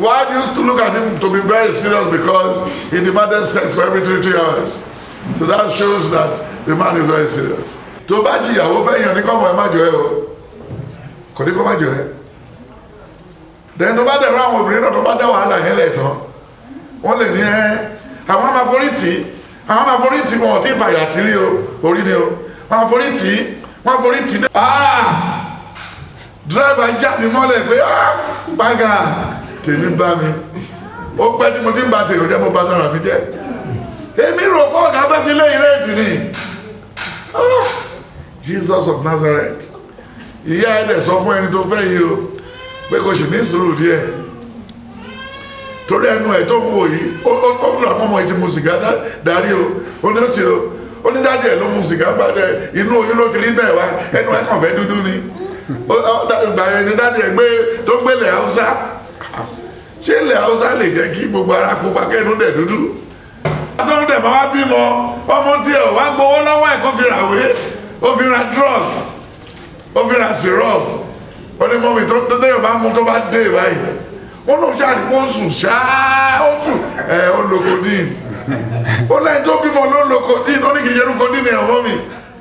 Why do you look at him to be very serious? Because he demanded sex for every three, three hours. So that shows that the man is very serious. Tó bá jìyàwó fẹ́ yàn ní kọ́mọ ẹ má jọ ẹ o. Kò ní kó má jọ ẹ. Dẹ̀yìn tó bá dẹ̀ rán àwọn obìnrin náà tó bá dá wàhálà yẹn lẹ̀ tán. Wọ́n lè ní ẹ́ àwọn máa forí tì í. Àwọn máa forí tì í wọn ò tí ì fàyà tí rí o. Orí ni o. Wọ́n máa forí tì í. Wọ́n máa forí tì í. Ah! Dírẹ́fà jáde mọ́lẹ̀ pé ah! Bága tèmi bá mi. Ó pẹ́ tí mo ti ń ba tèmi jẹ́ mo bá dára mi jẹ́. Èmi rò pé ọ̀gá fẹ́ fi lé ìrètí ni. Ah! Jesus of Nazareth ìyá ẹ̀ dẹ̀ sọ fún ẹni tó fẹ́ yìí o pé kò sì ní sùúrù díẹ̀ torí ẹnu ẹ̀ tó ń wò yìí ó ó ó rà mọ́mọ́ ìtì mu sìgá dá- darí o ó ní ó ti o ó ní dáàdì ẹ̀ ló mu sìgá ń bá dẹ inú oyún ló ti rí bẹ́ẹ̀ wá ẹnu ẹ̀ kàn fẹ́ dúdú ni ó ó dá- ìgbà yẹn ni dáàdì ẹ̀ gbé tó gbé ilẹ̀ haúsá ṣé ilẹ̀ haúsá lè jẹ́ kí gbogbo ara pupa kẹ́nu dẹ̀ dúdú àtọ́jú dẹ̀ máa wá bímọ ọmọ tí ẹ̀ wá gbowó lọ́wọ́ ẹ̀ kó fi ra wé ó fi ra drug ó fi ra syrup ó ní mọ́mí tó tó déyàn bá mú tó bá dé báyìí wọ́n lóun ṣáàrí pé ó ń sùn ṣáá ó sùn ẹ̀ ó lo codeine ó lẹ́yìn tó bímọ ló ń lo codeine ó ní kì í ṣerú codeine ẹ̀ mọ́mí.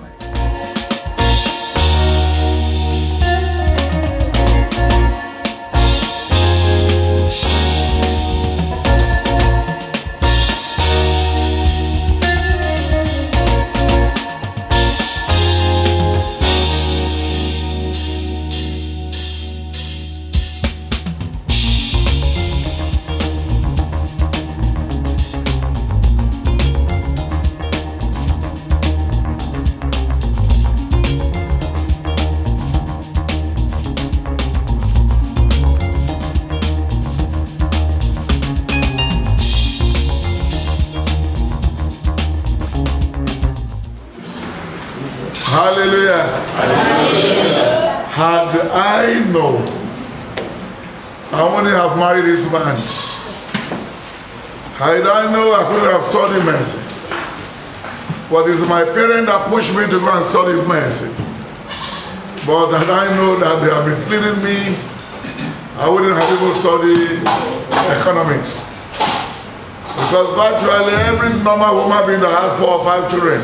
Hallelujah. Had I known, I wouldn't have married this man. Had I know, I could have studied mercy. But it's my parent that pushed me to go and study mercy. But had I know that they are misleading me, I wouldn't have even studied economics. Because virtually every normal woman being that has four or five children,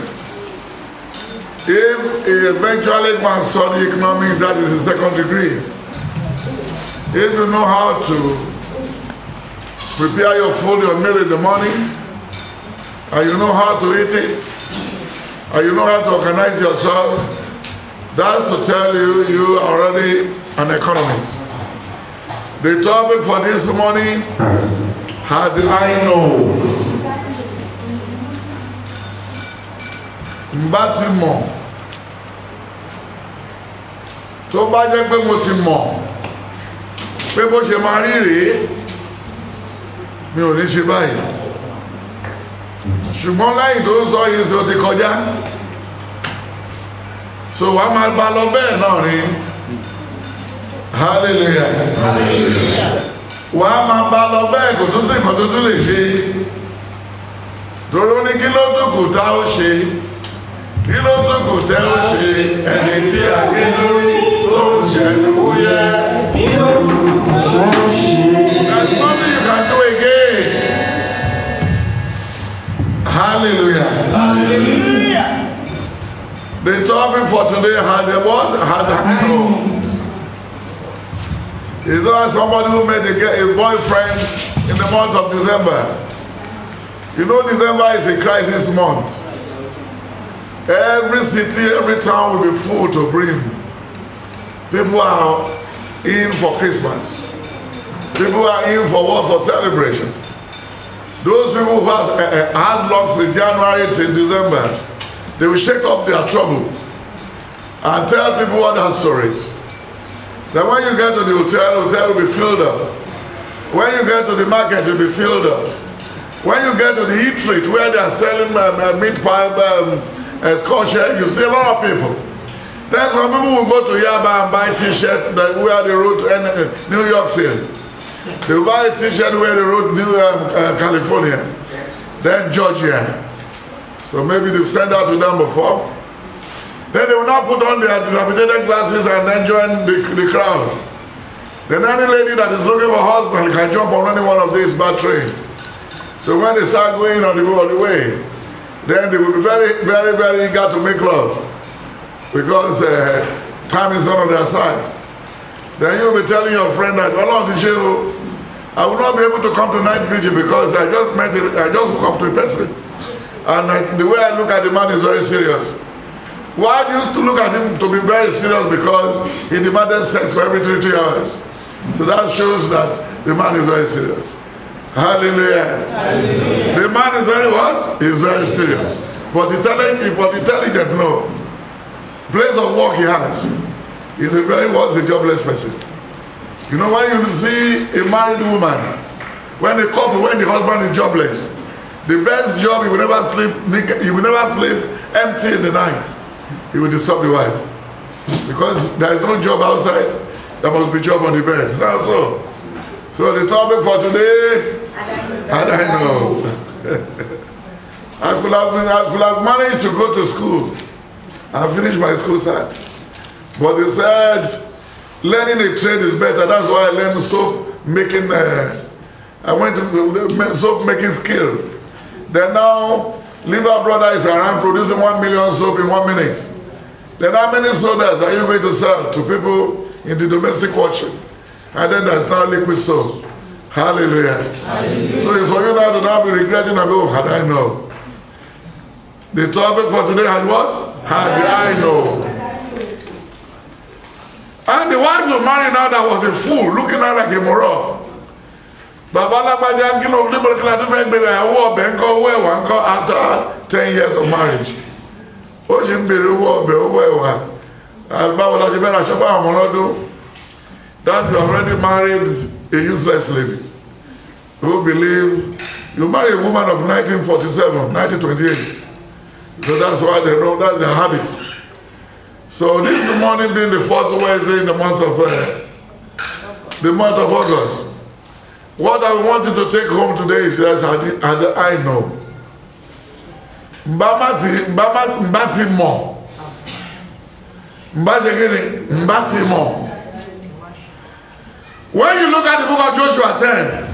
if he eventually go and study economics, that is a second degree. If you know how to prepare your food, your meal in the morning, and you know how to eat it, and you know how to organize yourself, that's to tell you you are already an economist. The topic for this morning, how do I know? Mbá ti mọ̀ tó bá jẹ́ pé mo ti mọ̀ pé bó ṣe máa rí rèé mi ò ní ṣe báyìí ṣùgbọ́n lẹ́yìn tó ń sọ yìí sí o ti kọjá so wàá máa bá lọ bẹ́ẹ̀ náà rí hallelujah wàá máa bá lọ bẹ́ẹ̀ kò tún sí nǹkan tó tún lè ṣe torí ó ní kí ló tún kù tá ó ṣe kí ló tún kù tẹ́ ó ṣe ẹni tí a gé lórí tó ń ṣẹ̀nu wúyẹ́. There's nothing you can do again. Hallelujah. The topic for today had a what? Had a no. Is there somebody who made a, ge- a boyfriend in the month of December? You know December is a crisis month. Every city, every town will be full to brim. People are in for Christmas. People are in for what? For celebration. Those people who has, uh, uh, had locks in January to December, they will shake off their trouble and tell people other stories. Then when you get to the hotel, hotel will be filled up. When you get to the market, it will be filled up. When you get to the eatery where they are selling um, uh, meat pie, um, uh, kosher, you see a lot of people. Then some people will go to Yaba and buy t-shirt that wear the road uh, New York City. They will buy a t-shirt where they wrote New um, uh, California, then Georgia. So maybe they've sent out to them before. Then they will now put on their dilapidated glasses and then join the, the crowd. Then any lady that is looking for a husband can jump on any one of these bad train. So when they start going on the, on the way, then they will be very, very, very eager to make love because uh, time is not on their side. Then you'll be telling your friend that, well, on the show, I will not be able to come to night vigil because I just met, it, I just woke up to a person. And I, the way I look at the man is very serious. Why do you to look at him to be very serious? Because he demanded sex for every three, three hours. So that shows that the man is very serious. Hallelujah. Hallelujah. The man is very what? He's very serious. But intelligent, but intelligent, no. Place of work he has. He's a very what's a jobless person. You know when you see a married woman, when a couple, when the husband is jobless, the best job he will never sleep, he will never sleep empty in the night. He will disturb the wife. Because there is no job outside, there must be job on the bed. Is that so? So the topic for today, I don't know. I could have been, I could have managed to go to school and finish my school cert. But they said learning a trade is better. That's why I learned soap making. Uh, I went to soap making skill. Then now, Liver Brother is around producing one million soap in one minute. Then how many sodas are you going to sell to people in the domestic washing? And then there's now liquid soap. Hallelujah. Hallelujah. So it's for you now to now be regretting about, oh, had I know. The topic for today had what? Had I know. And the wife you married now that was a fool, looking at like a moron. Bàbá alágbájá kí ló ní bọ́lá tó fẹ́ gbé ìyàwó ọbẹ̀ ńkọ́ owó ẹ̀wà ńkọ́ after ten years of marriage. Ó ṣe ń bèrè owó ọbẹ̀ owó ẹ̀wà. Báwo la ṣe fẹ́ ra aṣọ fún àwọn ọmọ lọ́dún? That you already married a useless lady who believe you marry a woman of 1947, 1928. So that's why they know that's their habit. So this morning being the first Wednesday in the month of uh, the month of August, what I want you to take home today is yes, I, I, I know. Mbamati, mbati mo. Mbati gini, mbati mo. When you look at the book of Joshua 10,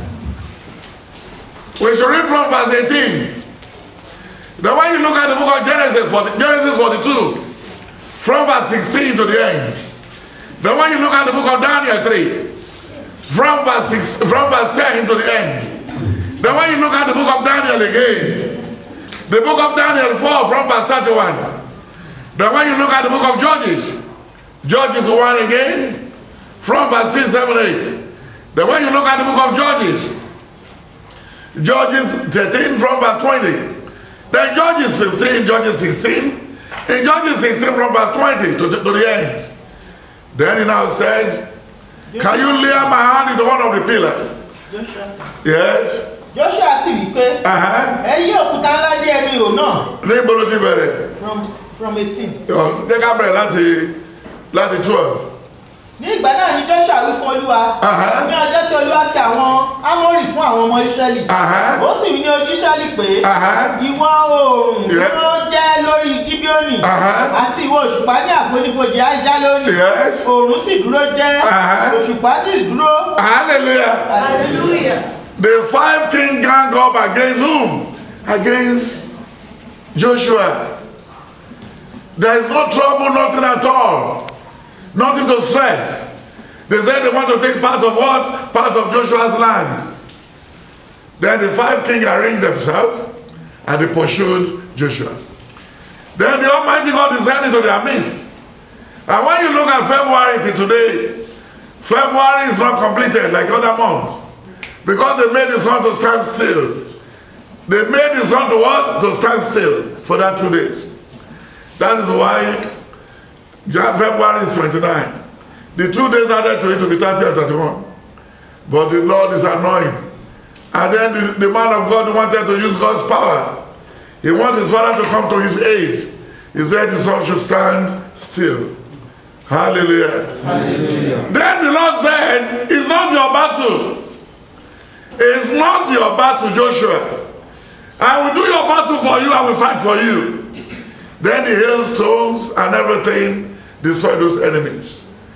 we should read from verse 18. Then when you look at the book of Genesis, 40, Genesis 42, from verse 16 to the end. Then when you look at the book of Daniel 3, from verse, 6, from verse 10 to the end. Then when you look at the book of Daniel again, the book of Daniel 4 from verse 31. Then when you look at the book of Judges, Judges 1 again, from verse 6, 7, 8. Then when you look at the book of Judges, Judges 13 from verse 20. Then Judges 15, Judges 16. In Judges 16 from verse 20 to, to, to the end. Then he now said, Can you lay my hand into one of the pillars? Joshua. Yes. Joshua sì wí pé Uh-huh. ẹ yí òkúta ńlá dé ẹnu ihò náà Ní ibo ló ti bẹ̀rẹ̀? from from eighteen. Ọ̀, Jẹ́ ká bẹ̀rẹ̀ láti láti twelve. ní ìgbà náà ni Joshua wí fún Olúwa Uh-huh. ní ọjọ́ tí Olúwa fi àwọn Ámórì fún àwọn ọmọ Ísírẹ́lì Uh-huh. ó sì wí ní ojú Ísírẹ́lì pé Uh-huh. ìwọ oòrùn Yeah. dúró jẹ́ lórí Gíbíónì Uh-huh. àti ìwọ òṣùpá ní àfonífojì Ájá lónìí Yes. oòrùn sì dúró jẹ́ Uh-huh. òṣùpá sì dúró. Hallelujah. hallelujah. The five king gang up against whom? Against Joshua. There is no trouble, nothing at all. Nothing to stress. They said they want to take part of what? Part of Joshua's land. Then the five kings arranged themselves and they pursued Joshua. Then the Almighty God descended into their midst. And when you look at February to today, February is not completed like other months. Because they made the sun to stand still. They made the sun to what? To stand still for that two days. That is why Jan- February is 29. The two days added to it to be 30 and 31. But the Lord is annoyed. And then the, the man of God wanted to use God's power. He wanted his father to come to his aid. He said the sun should stand still. Hallelujah. Then the Lord said, It's not your battle. It's not your battle, Joshua. I will do your battle for you, I will fight for you. Then the hailstones and everything destroyed those enemies.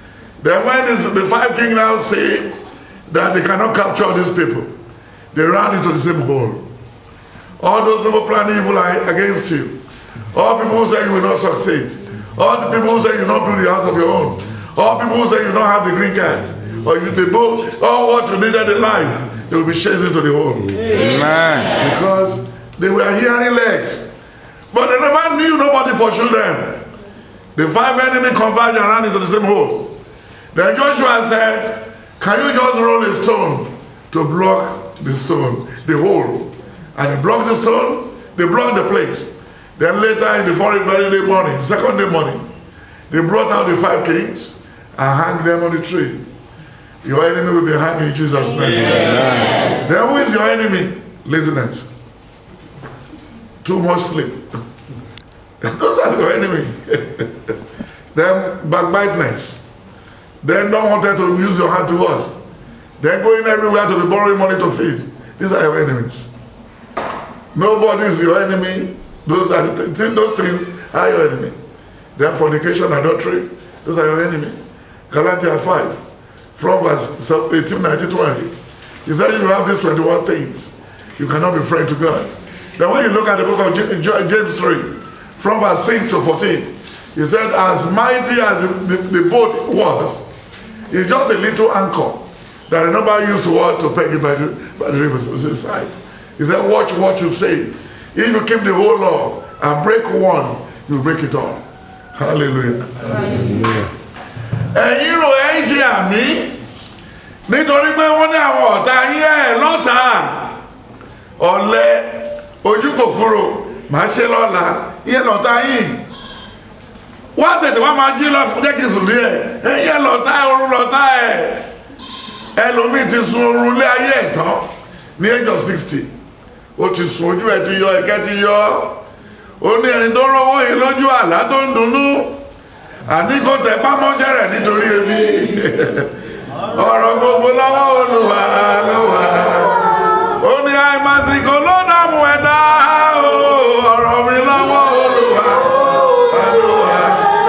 Then when the the five kings now see that they cannot capture these people, they ran into the same hole. All those people planning evil are against you. All people who say you will not succeed. All the people who say you will not build the house of your own. All people who say you don't have the green card. Or you they both all what you needed in life, they will be chasing to the hole. Amen. Because they were hearing legs. But they never knew nobody pursued them. The five enemy converged and ran into the same hole. Then Joshua said, Can you just roll a stone to block the stone, the hole? And they blocked the stone, they blocked the place. Then later in the following very day morning, second day morning, they brought out the five kings and hanged them on the tree. Your enemy will be hanged in Jesus' name. Then who is your enemy? Laziness. Too much sleep. Those are your enemy. then backbiteness. Then don't want to use your hand to work. Then going everywhere to be borrowing money to feed. These are your enemies. Nobody is your enemy. Those are the th- those things are your enemy. Then fornication, adultery, those are your enemy. Galatians 5, from verse 18, 19, 20. He said you have these 21 things. You cannot be friend to God. Then when you look at the book of Ja- Ja- James 3, from verse 6 to 14, he said, as mighty as the, the, the boat was, it's just a little anchor that nobody used to want to peg it by the, by the river's side. He said, watch what you say. If you keep the whole law and break one, you break it all. Hallelujah. ẹ̀yin rò ẹ́ ń ṣe àmì nítorí pé wọ́n ní àwọn ọ̀tá yín ẹ̀ lọ́ta ọ̀lẹ ojú kòkòrò máa ṣe lọ́la yẹn lọ́ta yín wá tètè wá máa jí lọ́pọ̀ jẹ́ kí n sùn díẹ̀ ẹ̀yẹ lọ́ta oorun lọ́ta ẹ̀ ẹlòmíì ti sun oorun lé ayé ẹ̀ tán ní age of sixty ó ti sùn ojú ẹ̀ ti yọ ẹ̀kẹ́ ti yọ ó ní ẹni tó rówó yìí lójú àlá tó ń dunnú àní kò tẹ pámọ́ṣẹ́ rẹ̀ nítorí ebi ọ̀rọ̀ gbogbo lọ́wọ́ olùwà ló wà ó ní àìmásìkò ló dààmú ẹ̀dá o ọ̀rọ̀ mi lọ́wọ́ olùwà ló wà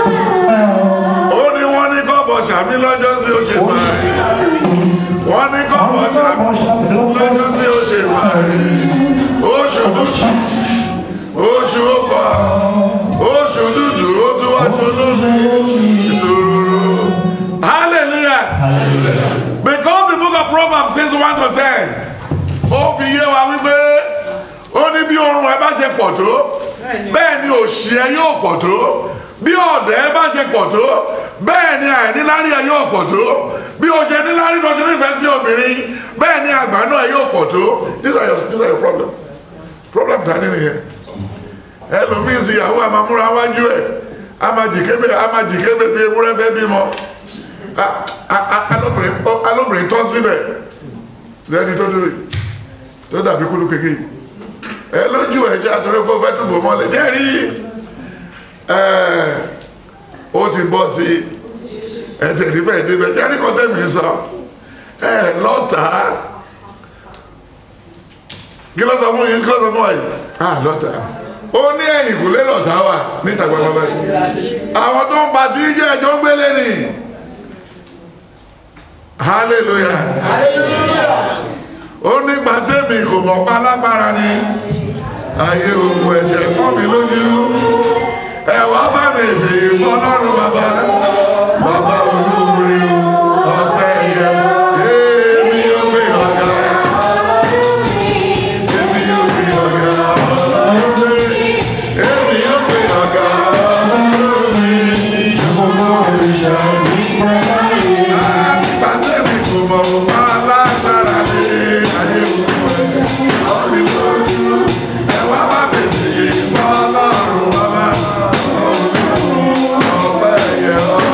ó ní wọ́n ní kọ́bọ̀ sàmí lọ́jọ́ sí ó ṣe fàáyé wọ́n ní kọ́bọ̀ sàmí lọ́jọ́ sí ó ṣe fàáyé oṣù dúdú oṣù ọkọ̀ oṣù dúdú ó tún wá ṣolóṣù ìṣòro hallelujah because the book of proverbs says one to ten ó fi yé wa wípé ó ní bí oorun ẹ bá ṣe pọ̀ tó bẹ́ẹ̀ ni òṣì ẹ yóò pọ̀ tó bí ọ̀dẹ̀ ẹ bá ṣe pọ̀ tó bẹ́ẹ̀ ni àìníláárí ẹ yóò pọ̀ tó bí o ṣe níláárí tó ti nífẹ̀ẹ́ sí obìnrin bẹ́ẹ̀ ni àgbà náà ẹ yóò pọ̀ tó these are your these are your problem problem dání nìyẹn ẹlòmíín sí ìyàwó àmàmúra wájú ẹ amajìkébè amajìkébè bí ewúrẹ́ fẹ́ bímọ A- a- a- alóbìnrin ó- alóbìnrin tọ́ síbẹ̀ lẹ́ni tó dúró yìí tó dàbí kúlú kékeré ẹ lójú ẹ ṣe àtúrẹ́ kó fẹ́ túbọ̀ mọ́lẹ̀ jẹ́rí ẹ ó ti bọ́ sí ẹ tẹ̀lé fẹ́ débẹ̀ jẹ́rí kan tẹ̀mí sọ ẹ lọ́tàá kí ló sọ fún yín kí ló sọ fún wa yìí ah lọ́tà ó ní ẹ̀yìn kò lé lọ́tà wà níta gbọ́dọ̀ báyìí àwọn tó ń ba tí ń jẹ́ ẹjọ́ ń gbélé ni hallelujah ó ní gbàtẹ́mì kò mọ̀ pa lágbára ni ayé ogun ẹ̀ṣẹ̀ kọ́ mi lójú ẹ̀wà bá mi fèé fọlọ́run bàbá bàbá olóore ọ̀pẹ yẹ èmi ò gbé ọ̀gá. Èmi yóò gbé ọ̀gá ọlọ́run mi. Èmi yóò gbé ọ̀gá ọlọ́run mi. Gbogbo òrìṣà mi pẹ́ Pàtẹ́mì kò mọ̀ ọ́ máa lágbára ní ayé òkú ẹ̀jẹ̀. Ọ̀mí lójú ẹ̀wá bá mi sí ìmọ̀ ọlọ́run bàbá. Ọ̀pẹ yẹ ọ́.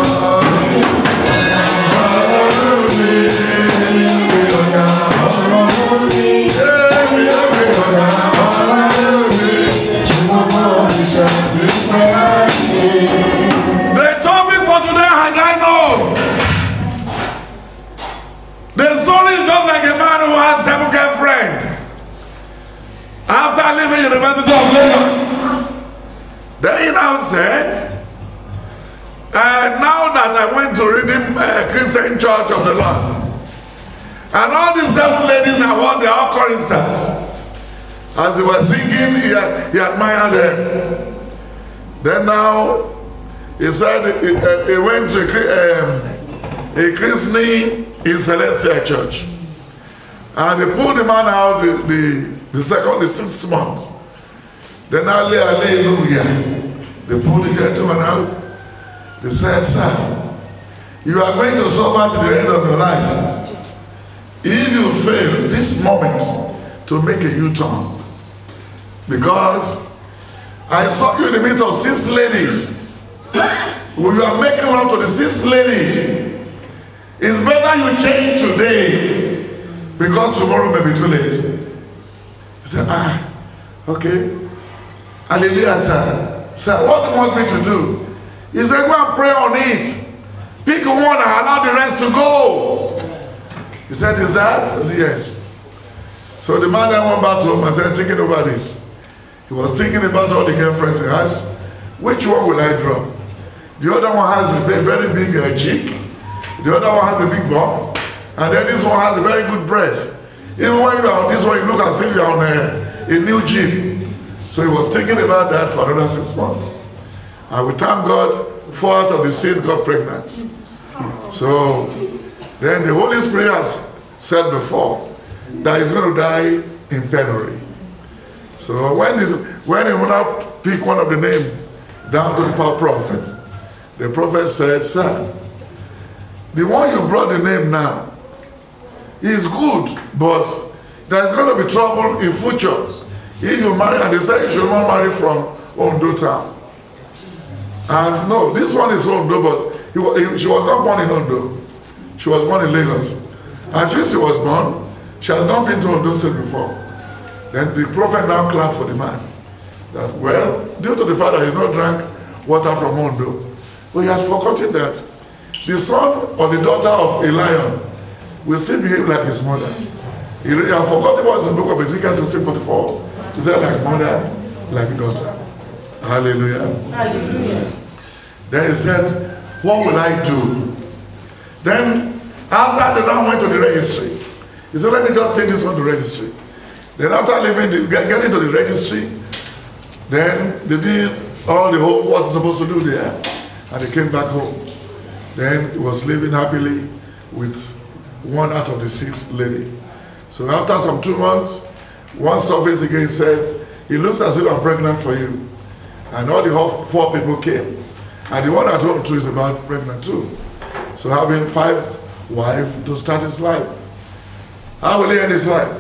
that, I went to Redeem uh, Christian Church of the Lord. And all these seven ladies are what they are all choristers. As they were singing, he, he admired them. Then now, he said he, uh, he went to a, cre- um, a christening in Celestial Church. And they pulled the man out the, the, the second, the sixth month. Then hallelujah. They pulled the gentleman out. They said, Sir, you are going to suffer to the end of your life. If you fail this moment to make a U-turn, because I saw you in the midst of six ladies, when you are making love to the six ladies, it's better you change today because tomorrow may be too late. He said, ah, okay. Hallelujah, sir. Sir, what do you want me to do? He said, go and pray on it. Pick one and allow the rest to go. He said, is that? Yes. So the man then went back to him and said, thinking over this. He was thinking about all the girlfriends he has. Which one will I drop? The other one has a ve- very big uh, cheek. The other one has a big bum. And then this one has a very good breast. Even when you are on this one, you look as if you are on a, a new jeep. So he was thinking about that for another six months. And we thank God, four out of the six got pregnant. So then the Holy Spirit has said before that he's going to die in penury. So when, is, when he went out pick one of the name down to the power prophet, the prophet said, Sir, the one you brought the name now is good, but there's going to be trouble in future. If you marry, and they say you should not marry from Ondo town. And no, this one is Ondo, but he, wa- he, she was not born in Ondo. She was born in Lagos. And since she was born, she has not been to Ondo State before. Then the prophet now clapped for the man. That, well, due to the fact that he's not drank water from Ondo, but he has forgotten that the son or the daughter of a lion will still behave like his mother. He really has forgotten what's in the book of Ezekiel 16 44. He said, like mother, like daughter. Hallelujah. Then he said, What will I do? Then, after the man went to the registry, he said, Let me just take this one to registry. Then, after leaving, the, get, getting to the registry, then they did all the whole what he's supposed to do there, and they came back home. Then he was living happily with one out of the six lady. So after some two months, one surface again said, It looks as if I'm pregnant for you. And all the whole four people came. And the one at home too is about pregnant too. So having five wives to start his life. How will he end his life?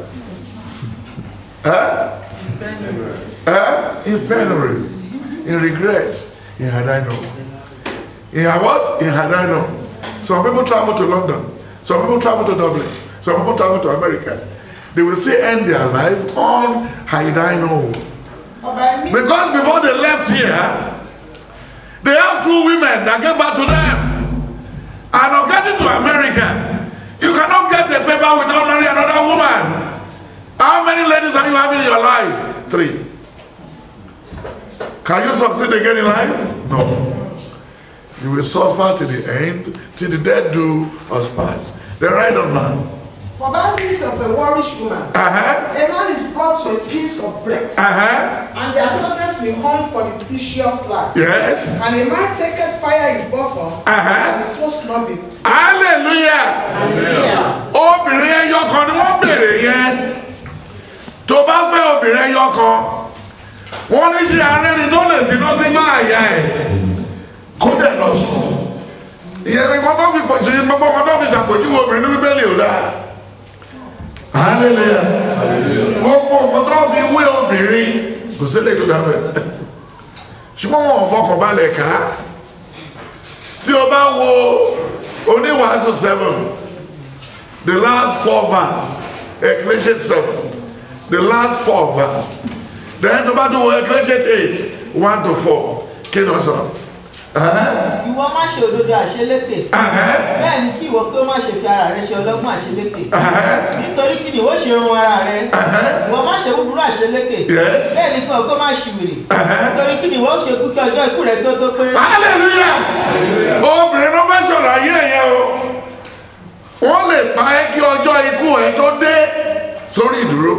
Huh? Huh? In penury, in regret, in had I known. In had what? In had I known. Some people travel to London. Some people travel to Dublin. Some people travel to America. They will still end their life on had I known. ọba ẹni Because before they left here, they have two women that gave back to them. And on getting to America, you cannot get a paper without marrying another woman. How many ladies are you having in your life? Three. Can you succeed again in life? No. You will suffer to the end, till the dead do us pass. The right of man. For by means of a warish woman, Uh-huh. a man is brought to a piece of bread, Uh-huh. and their darkness will hung for the precious life. Yes. And a man taketh fire in his bosom, Uh-huh. and his close not be. Hallelujah. obìnrin ẹyọ kan ni wọ́n béèrè yẹn tó bá fẹ́ obìnrin ẹyọ kan wọ́n ní ṣe arẹ́ni tó lè fi lọ́sí máa yá ẹ̀ kó dẹ̀ lọ sùn ìyẹn ni wọ́n tó fi pọ̀ sí gbogbo wọn tó fi ṣàpèjúwe obìnrin ní bíbélì ò dáa hallelujah gbogbo nǹkan tó fi wé obìnrin kò sí lè tó dáa bẹ́ẹ̀ ṣùgbọ́n wọn ò fọkàn balẹ̀ ká tí o bá wo oníwàásù seven the last four verse ecclesiastes seven the last four verse then tó bá tó wo ecclesiastes eight one to four kí ni wọ́n sọ. Ẹ̀hẹ́n, ìwọ má ṣe òdodo àṣelékè ẹ̀hẹ́n, bẹ́ẹ̀ ni kí ìwọ pé ó má ṣe fi ara rẹ ṣe ọlọ́gbọ́n àṣelékè ẹ̀hẹ́n, nítorí kí ni ìwọ ṣe run ara rẹ ẹ̀hẹ́n. ìwọ má ṣe búburú àṣelékè Yes. bẹ́ẹ̀ ni kí ìwọ pé má ṣe wèrè Ẹ̀hẹ́n. nítorí kí ni ìwọ ṣe kú kí ọjọ́ ikú rẹ kí ó tó pé hallelujah obìnrin ló fẹ́ ikú ẹ tó dé sórí ìdúró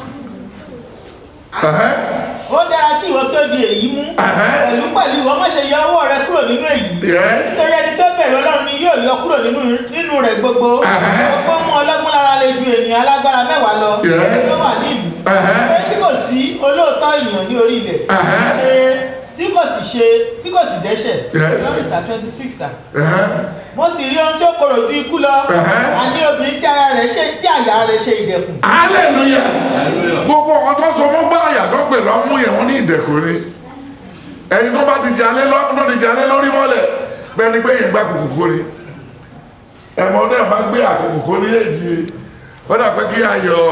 Ẹ̀hẹ́n, ó dára kí ìwọ kí ó di èyí mú Ẹ̀hẹ́. pẹ̀lú pẹ̀lú ìwọ má ṣe yọ ọwọ́ rẹ kúrò nínú èyí yes nítorí ẹni tó bẹ̀rù ọlọ́run ni yóò yọ kúrò nínú nínú rẹ̀ gbogbo Ẹ̀hẹ́. gbogbo mú ọlọ́gbọ́n lára lè ju ènìyàn alágbára mẹ́wàá lọ Yes. tó wà ní ìlú Ẹ̀hẹ́. pé tí kò sí olóòótọ́ ènìyàn ní orí ilẹ̀ Ẹ̀hẹ́. Ṣe tí kò sì ṣe tí kò sì dẹ́ṣẹ̀ Yes. lọ́mìtà twenty six Ẹ̀hẹ́n, mo sì rí ohun tí ó korò ju ikú lọ Ẹ̀hẹ́. àní obìnrin tí ara rẹ̀ ṣe tí àyà rẹ̀ ṣe ìdẹ̀kùn hallelujah gbogbo ọ̀kan tó so mọ́ gbá àyà tó pè lọ́mú yẹn wọ́n ní ìdẹ̀kùn ni ẹni tó bá ti jalè lọ́mú tó ti jalè lórí mọ́lẹ̀ bẹ́ẹ̀ ni pé yẹn gbá kòkòkò ni ẹ̀mọ́ náà bá gbé àkókò ní èjì ó dà pé kí ayọ̀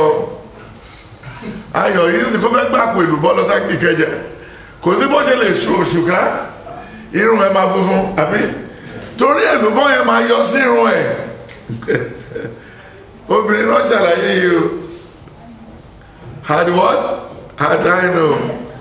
ayọ̀ yìí sì kó fẹ́ gbà pẹ̀lú bọ́ọ̀lù sákì kẹjẹ kò sí bó ṣe lè ṣu oṣù ká irun ẹ máa funfun àbí torí èlùbọ́ yẹn máa yọ sí irun ẹ̀ obìnrin náà ṣàlàyé yìí o had what had I know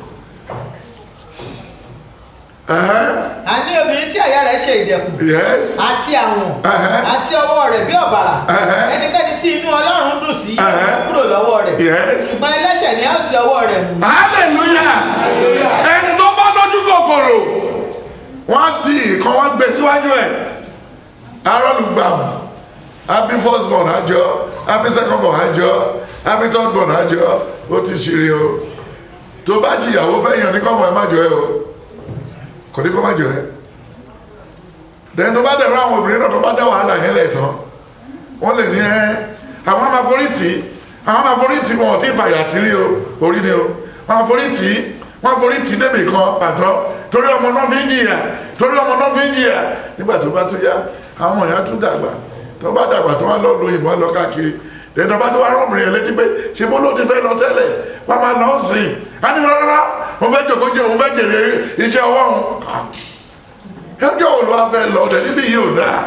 uh-huh. àní obìnrin tí àyà rẹ̀ ṣe ìdẹ̀kùn yes àti àwọn Ẹ̀hẹ́. àti ọwọ́ rẹ̀ bí ọ̀bàrà Ẹ̀hẹ́. ẹnikẹ́ni tí inú ọlọ́run dùn sí Ẹ̀hẹ́. yóò kúrò lọ́wọ́ rẹ̀ yes ṣùgbọ́n ẹlẹ́ṣẹ̀ ni a ó ti ọwọ́ rẹ̀ mú hallelujah ẹni tó bá lójú kòkòrò wọ́n di ìkan wọ́n gbé síwájú ẹ̀ arọ́lùgbàmù happy first born àjọ happy second born àjọ happy third born àjọ ó ti ṣeré o tó bá jìyàwó fẹ́ yàn ní kọ́mọ ẹ má jọ ẹ o kò ní kọ́ má jọ ẹ dẹ́n tó bá dẹ̀rọ àwọn obìnrin náà tó bá dá wàhálà yẹn lẹ̀ tán wọ́n lè ní ẹ́ àwọn máa forí tì í àwọn máa forí tì í wọn ò tí ì fàyà tí rí o orí ni o wọ́n máa forí tì í wọ́n forí tì í débì kan pàtó torí ọmọ náà fi ń jìyà torí ọmọ náà fi ń jìyà nígbà tó bá tó yá àwọn ọmọ yẹn á tún dàgbà tó bá dàgbà tó wá lọ lo ìbọn lọ káàkiri dẹ́n tó bá tó wá rọ́ọ̀mù yẹn létí pé ṣe bó ló ti fẹ́ lọ tẹ́lẹ̀ wọ́n máa lọ sí i á ní rárá òun fẹ́ jòkó jẹ òun fẹ́ jèrè iṣẹ́ ọwọ́ òun ẹjọ́ wo ló wá fẹ́ lọ ọ̀dẹ̀ níbí yìí ò dáa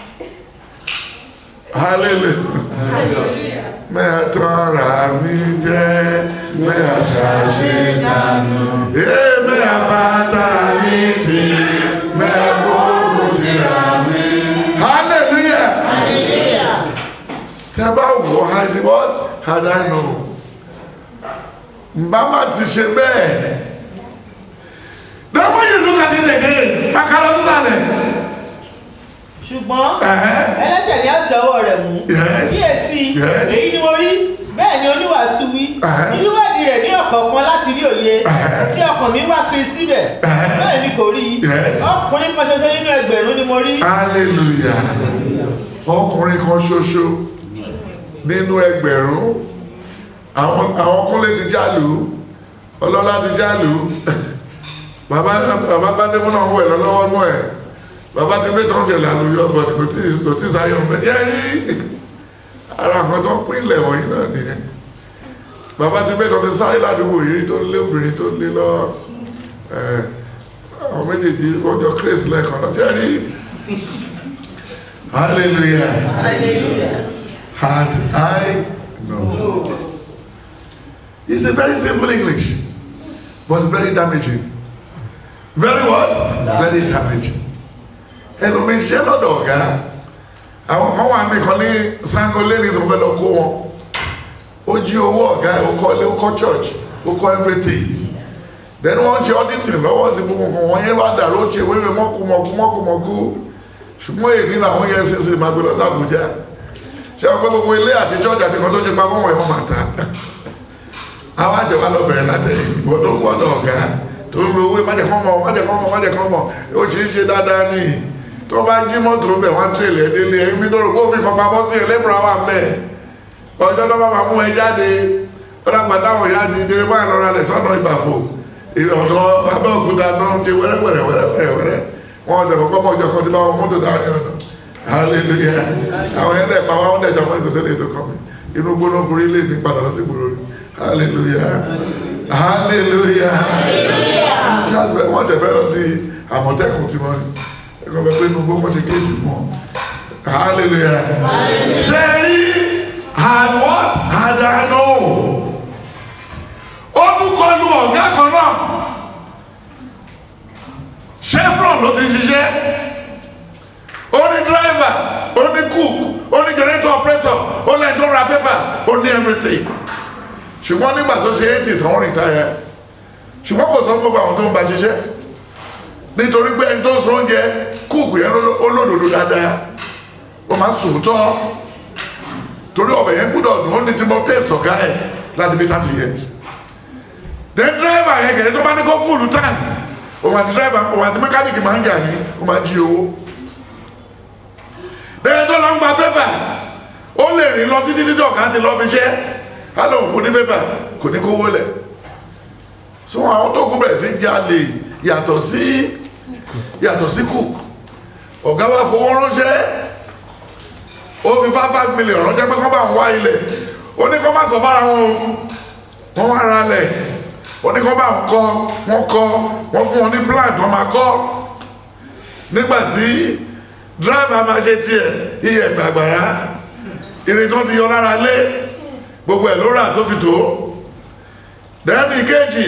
hallelujah mẹ́tọ́ra mi jẹ́ mẹ́àṣàṣe dànù ee mẹ́àbátà mi ti mẹ́àgbóhùn ti rà mí hallelujah tẹ́ bá wò hadi what had I know mbà má ti ṣe bẹ́ẹ̀ then when you look at it again kakalo sísàlẹ̀ ṣùgbọ́n ẹ̀hẹ́ ẹlẹ́ṣẹ̀ ni a ó ti ọwọ́ rẹ̀ mú Yes. kíyèsí Yes. èyí ni mo rí bẹ́ẹ̀ ni oníwàásù wí Ẹ̀hẹ́. ìwádìí rẹ̀ ní ọ̀kọ̀ọ̀kan láti rí òye Ẹ̀hẹ́. tí ọkàn mi wá kiri síbẹ̀ Ẹ̀hẹ́. bẹ́ẹ̀ ni kò rí Yes. ọkùnrin kan ṣoṣo nínú ẹgbẹ̀rún ni mo rí hallelujah ọkùnrin kan ṣoṣo nínú ẹgbẹ̀rún àwọn àwọn kúnlé ti jálù ọlọ́lá ti jálù bàbá bàbá bádémú náà wẹ̀ lọ́wọ́ nú ẹ̀ bàbá ti gbé tán jẹ̀ lálùyọ but kò tí kò tí sáyọ̀ mẹ́ yẹ́ rí ara kan tó ń pín ilẹ̀ wọ̀nyí náà nìyẹn bàbá ti gbé tán ti sáré ládùúgbò yìí tó lé obìnrin tó lé lọ ẹ̀ àwọn méjèèjì wọ́n jọ kérésì lẹ́ẹ̀kan náà yẹ́ rí hallelujah had I known. It's a very simple English, but very damaging. Very what? Very damaging. ẹlòmíín ṣe lọ́dọ̀ ọ̀gá àwọn kan wà mí kan ní sango lẹ́ni tó fẹ́ lọ kó wọn ó jí owó ọ̀gá ẹ̀ ó kọ́ ilé ó kọ́ church ó kọ́ everything then wọ́n ṣe auditing lọ́wọ́ sí gbogbo nǹkan wọ́n yẹn wá dàrú ó ṣe wéwé mọ́kú mọ́kú mọ́kú mọ́kú ṣùgbọ́n èyí làwọn EFCC máa gbé lọ sí Àbújá ṣé wọn pé gbogbo ilé àti church àti kan tó ṣe pamọ́ wọn ẹ̀ wọ́n máa ta àwọn àjẹwà lọ bẹ̀rẹ̀ látẹ̀yìn ìwọ tó ń gbọ́dọ̀ ọ̀gá tó ń lo owó májẹ̀kọ́mọ̀ májẹ̀kọ́mọ̀ májẹ̀kọ́mọ̀ ó ṣe é ṣe dáadáa ní tó bá jí mọ́tò ń bẹ̀ wọ́n tẹ̀lé ẹ délé ẹ ibi tó rò kó fi kan pamọ́ sí ẹlẹ́bùrọ̀ wà mẹ́ ọjọ́ tó bá máa mú ẹ jáde ó dàgbà táwọn ìyá di ìdílé báyìí lọ́ra rẹ̀ sọ́nà ìbàfò ọ̀dọ́ abẹ́òkúta tó ń ṣe wẹ́rẹ́wẹ́rẹ́ wẹ́rẹ́wẹ́rẹ́ wọn ọ̀dọ̀ kọ́kọ́ mọ́ ọjọ́ kan tí bá wọn mọ́tò dárí ọ̀nà hallelujah àwọn yẹn dẹ̀ pa wá wọn dẹ̀ sọ fún ìkọsílẹ̀ ètò kan mi inú gbóná fún ilé mi padà lọ sí gbòòrò rí hallelujah hallelujah just bẹ́ẹ̀ wọ́n tẹ̀ fẹ́ lọ di àmọ̀tẹ́kùn tí wọ́n ní ẹ̀kọ́ bẹ́ẹ̀ pé inú gbóná ṣe kéjì fún ọ hallelujah ṣe rí had what had I know ó tún kọlu ọ̀gá kan náà chevron ló ti ń ṣiṣẹ́ ó ní driver ó ní cook ó ní generator operator ó ní bẹ́ẹ̀ tó ra pépà ó ní everything ṣùgbọ́n nígbà tó ṣe eighty tán rìtáyà ṣùgbọ́n kò sọ fún gbogbo àwọn tó ń bá ṣiṣẹ́ nítorí pé ẹni tó sọ oúnjẹ kúùkù yẹn ló- ó lòdòdó dáadáa ó máa ń sòótọ́ torí ọbẹ̀ yẹn gbúdọ̀ dùn ó ní tí mo test ọ̀gá ẹ̀ láti bí thirty years then driver yẹn kẹ̀lẹ́ tó bá ní kó fúlù tank òun àti driver òun àti mẹkáníìkì máa ń jà ní ó máa ń jí owó then tó lọ ń gba pépà ó lè rìn lọ títí títí ọ̀gá ti lọ fi ṣẹ́ á lóun kò ní pépà kò ní kówó lẹ̀ so àwọn tó kú bẹ̀rẹ̀ sí jalè yàtọ̀ sí yàtọ̀ sí cook ọ̀gá wa fowó ránṣẹ́ ó fi five five million ránṣẹ́ pé kọ́ bá ń wá ilẹ̀ ó ní kọ́ má sọ fára wọn o wọ́n wá ra lẹ̀ ó ní kọ́ bá ń kọ́ wọ́n kọ́ wọ́n fún wọn ní plant wọ́n máa kọ́ nígbà tí driver máa ṣe tiẹ̀ iye gbàgbàrá irin tó ti yọ lára lé gbogbo ẹ̀ ló rà tó fi tó dẹ́ni kejì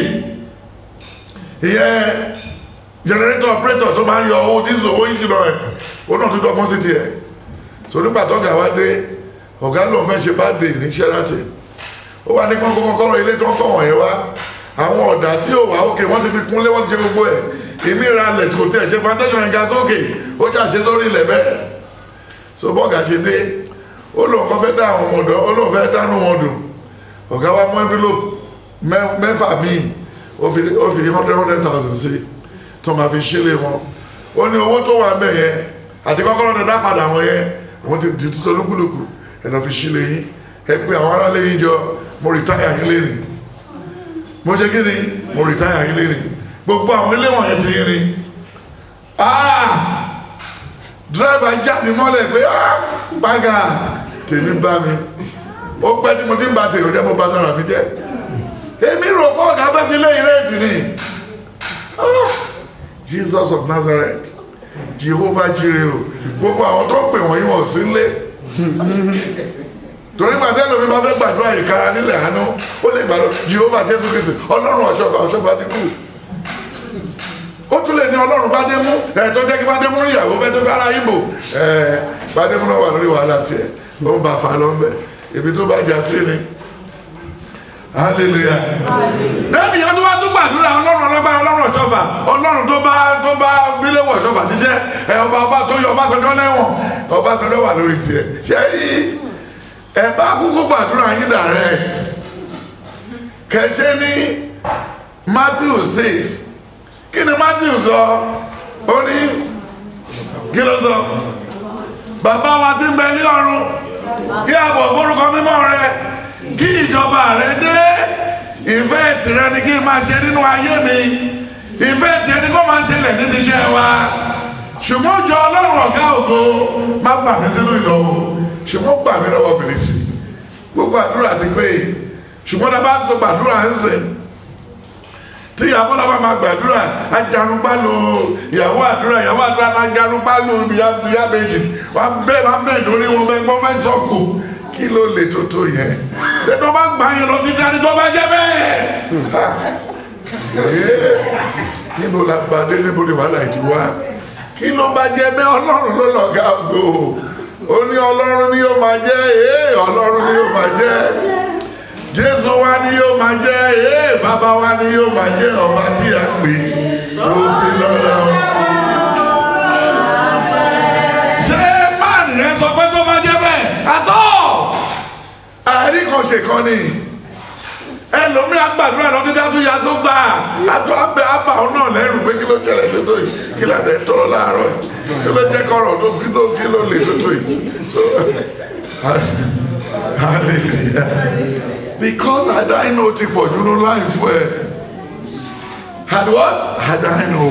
ìyẹn generator operator tó máa ń yọ owó dísò owó ìṣìnà ẹ̀ ó náà tó dọ́gbọ́n sí tiẹ̀ so nígbà tó ọ̀gá wá dé ọ̀gá lòun fẹ́ ṣe bá dé ní Sheraton ó wá ní kọ́kọ́ kọ́kọ́rọ́ ilé tó ń kọ́ wọ̀nyẹn wá àwọn ọ̀dà tí ó wà ókè wọ́n ti fi kúnlé wọ́n ti ṣe gbogbo ẹ̀ ìmí ra lẹ̀ kò tẹ̀ ṣe foundation ẹ̀ ga sókè ó ṣàṣe sórí ilẹ̀ bẹ́ẹ̀ so bọ́ọ̀gà ṣe dé ó lóun kọ́ fẹ́ dá àwọn ọmọ ọ̀dọ́ ó lóun fẹ́ dánú wọn dùn ọ̀gá wa mú envelope mẹ́- mẹ́fà míì ó fi ó fi hundred hundred thousand sí tó máa fi ṣílé wọn ó ní owó tó wà mẹ́ yẹn àti kọ́kọ́rọ́ dada padà wọn yẹn wọ́n ti di tuntun lúkúlùkù ẹ̀ lọ́ fi ṣílé yín ẹ pé àwọn aráàlú yín jọ mo rìtáyà yín lé ní mo ṣe kí ni mo rìtáyà yín lé ní gbogbo àwọn ilé wọ̀nyẹn ti yín ni ah dírẹ́fà jáde mọ́lẹ̀ pé ah bága tèmi bá mi ó pẹ́ tí mo ti ń ba tèmi jẹ́ mo bá dára mi jẹ́ èmi rò pé ọ̀gá fẹ́ fi lé ìrètí ni Ah, Jesus of Nazareth Jehovah Jireh o gbogbo àwọn tó ń pè wọ́n yín wọ́n sí lé torí màdé lómi bá fẹ́ gbàdúrà ìkara nílẹ̀ àánú ó lè gbàdúrà Jehovah Jésù Kristi ọlọ́run ọ̀ṣọ́fà ọ̀ṣọ́fà ti kú ó tún lè ní ọlọ́run bá dé mú ẹ̀ tó jẹ́ kí bá dé mú ìyàwó fẹ́ tó fẹ́ ara Ìgbò ẹ̀ bá dé mú náà wà lórí wàhálà tiẹ̀ ó ń bá fa lọ́nbẹ̀ ibi tó bá jà sí ni hallelujah lẹ́yìn ìyá tó wá tún gbàdúrà ọlọ́run ọlọ́ba ọlọ́run ọ̀ṣọ́fà ọlọ́run tó bá tó bá bíléwọ̀ ọ̀ṣọ́fà jíjẹ́ ẹ ọba ọba tó yọ ọbásanjọ́ lẹ́wọ̀n ọbásanjọ́ wà lórí tiẹ̀ ṣe rí ẹ bá kúkú gbàdúrà yín direct kẹ̀ṣẹ́ ní Matthew six kí ni Matthew sọ ó ní kí ló sọ bàbá wa ti ń bẹ ní ọ̀run kí àbọ̀ forúkọ mímọ́ rẹ kí ìjọba rẹ dé ìfẹ́ tìrẹ ni kí n máa ṣe nínú ayé mi ìfẹ́ tìrẹ ni kó máa ṣẹlẹ̀ níbi iṣẹ́ wa ṣùgbọ́n jọ ọlọ́run ọ̀gá ògo má fà mí sínú ìdánwò ṣùgbọ́n gbà mí lọ́wọ́ bìrìsì gbogbo àdúrà ti pé ṣùgbọ́n tá a bá ń sọ gbàdúrà ń sìn tí ìyàwó náà bá máa gbàdúrà ajarunpá lo ìyàwó àdúrà ìyàwó àdúrà náà ajarunpá lo ìyá méjì wọn bẹ́ẹ̀ máa bẹ́ẹ̀ lórí wọn bẹ́ẹ̀ gbọ́n fẹ́ẹ́ tọ́kù kí ló lè tó tó yẹn lẹ́tọ́ bá gbà yẹn lọ títí àti tó bá jẹ́ bẹ́ẹ̀ níbo la gbàdé níbo ni wàhálà yìí ti wá kí ló bá jẹ́ bẹ́ẹ̀ ọlọ́run ló lọ́ọ́ ga gbò ó ní ọlọ́run ni yóò máa jẹ́ ee ọlọ́run ni yóò máa jẹ́ jésù wa ni yóò máa jẹ́ ee bàbá wa ni yóò máa jẹ́ ọba tí a pè tó fi lọ́dọ̀. ṣé máàlì yẹn sọ pé tó máa jẹ́ bẹ́ẹ̀ àtọ́ àárín kan ṣe kan ni ẹlòmíà gbàdúrà lọ títí àtúnyà tó gbà àtọ abẹ abà ọ náà lẹrù pé kí ló jẹrẹ tó tó yìí kí là dé tọrọ láàárọ̀ yìí kí ló jẹ kọrọ tó kí ló kí ló lè tó tó yìí so hallelujah because àdáyìn ó ti pọ̀ jù ní láìfọ́ ẹ̀ had what àdáyìn ó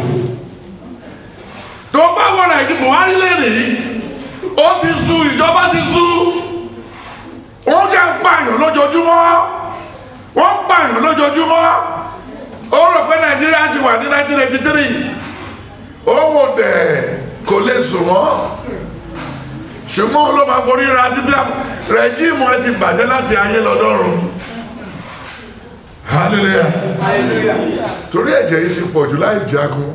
tó bá wọ nàìjíríà buhari lẹ́nìí ó ti sú ìjọba ti sú wọ́n jẹ́ ń pààyàn lójoojúmọ́ wọ́n ń pààyàn lójoojúmọ́ ó rò pé nàìjíríà ti wà ní 1983 ó wò dẹ̀ kò lè sùn mọ́ ṣùgbọ́n ló máa forí ra títí rẹ̀jíìmù ẹ ti bàjẹ́ láti ayé lọ́dọ́run hallelujah torí ẹ̀jẹ̀ yìí ti pọ̀ jù láì jagun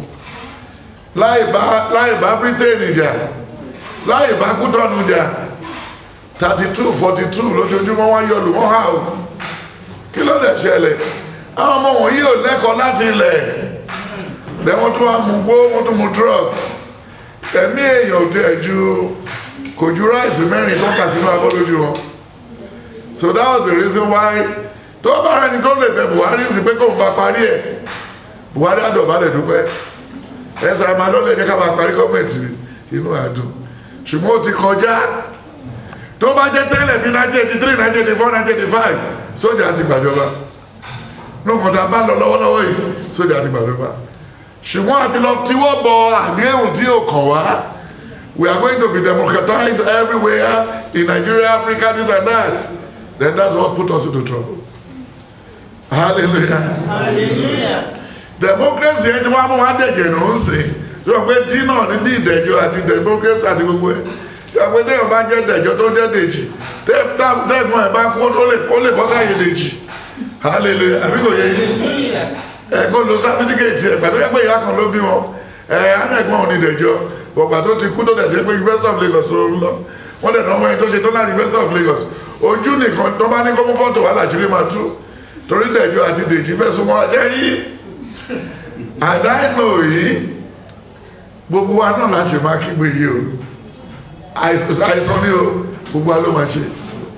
láì bá láì bá britain jà láì bá kútọ́nù jà thirty two forty two lójoojúmọ́ wọ́n yọ lù wọ́n hà o kí ló dẹ̀ ṣẹlẹ̀ àwọn ọmọ wọ̀nyí ò lẹ́kọ̀ọ́ láti ilẹ̀ lẹ́ wọ́n tún wá mú gbó wọ́n tún mú drug ẹ̀mí èèyàn ò tẹ̀ ju kò ju ráìsì mẹ́rin tó kà sínú abọ́ lójú wọn so that was the reason why tó bá rẹni tó lè bẹ buhari sí pé kóun bá parí ẹ̀ buhari àdọ̀bálẹ̀ dúpẹ́ ẹsẹ̀ àmà lọ́lẹ̀ jẹ́ ká máa parí gọ́ọ̀mẹ̀ntì inú àdùn ṣùgbọ́n ó ti kọjá tó bá jẹ́ tẹ́lẹ̀ bí 1983 1984 1985 sójà ti gbàjọba nùkàn tá a bá lọ lọ́wọ́lọ́wọ́ yìí sójà ti gbàjọba ṣùgbọ́n àti lọ tíwọ́ bọ àdéhùn tí ò kàn wá we are going to be democratized everywhere in Nigeria Africa this and that then that's what put us into trouble hallelujah hallelujah democracy ẹ ti wá mú wá dẹ̀jẹ̀ ló ń sìn tí wọ́n pé dínà níbi ìdẹ̀jọ́ àti democracy àti gbogbo ẹ̀ tí wọ́n pé téèyàn bá jẹ́ dẹ̀jọ́ tó jẹ́ dèjì tẹ́ẹ̀gbọ́n ẹ̀ bá kú ó lè bọ́ sáyé dèjì hallelujah àbí kò yẹ yín ẹ kó lo sátífíkẹ́ẹ̀tì ẹ̀ pẹ̀lú ẹgbẹ́ ìyá kan ló bí wọn ẹ anẹ́gbọ́n òní dẹ̀jọ́ bọ̀gbà tó ti kú tó dẹ̀ dé pé University of Lagos ló ń lọ wọ́n dẹ̀ náà wọ́n tó ṣe tó náà University of Lagos ojú nìkan tó bá ní kó mú fọ́tò wà láṣìírí máa tú torí dẹ̀jọ́ àti dèjì fẹ́ súnmọ́ ẹ rí àdáìnà yìí gbogbo wa náà láti máa kígbe yìí o àìsàn ní o gbogbo wa ló máa ṣe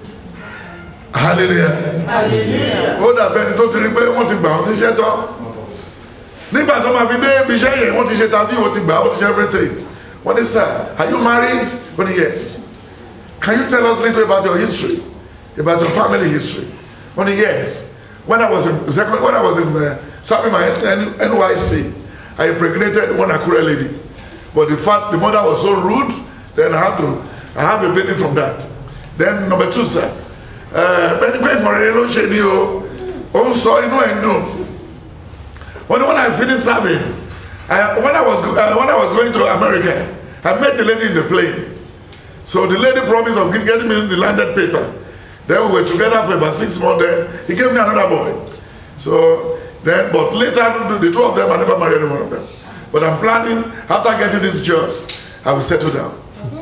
hallelujah hallelujah ó dàbẹ́ ni tó ti rí pé wọ́n ti gbà wọ́n síṣẹ́ tán nígbà tó máa fi dé ibi iṣẹ́ yẹn wọ́n ti ṣe tàbí wọ́n ti gbà wọ́n ti ṣe everything wọ́n ní sir are you married wọ́n ní yes can you tell us a little about your history about your family history wọ́n ní yes when I was in second when I was in uh, serving my N- NYC I impregnated one Akure lady but the fact the mother was so rude then I had to I have a baby from that then number two sir bẹ́ẹ̀ni pé ìmọ̀ràn ló ń ṣe ni o ó ń sọ inú ẹ̀ ń dùn when when I finished serving I, when I was go- uh, when I was going to America I met a lady in the plane so the lady promised of gi- getting me the landed paper then we were together for about six months then he gave me another boy so then but later the, the two of them I never married any one of them but I'm planning after getting this job I will settle down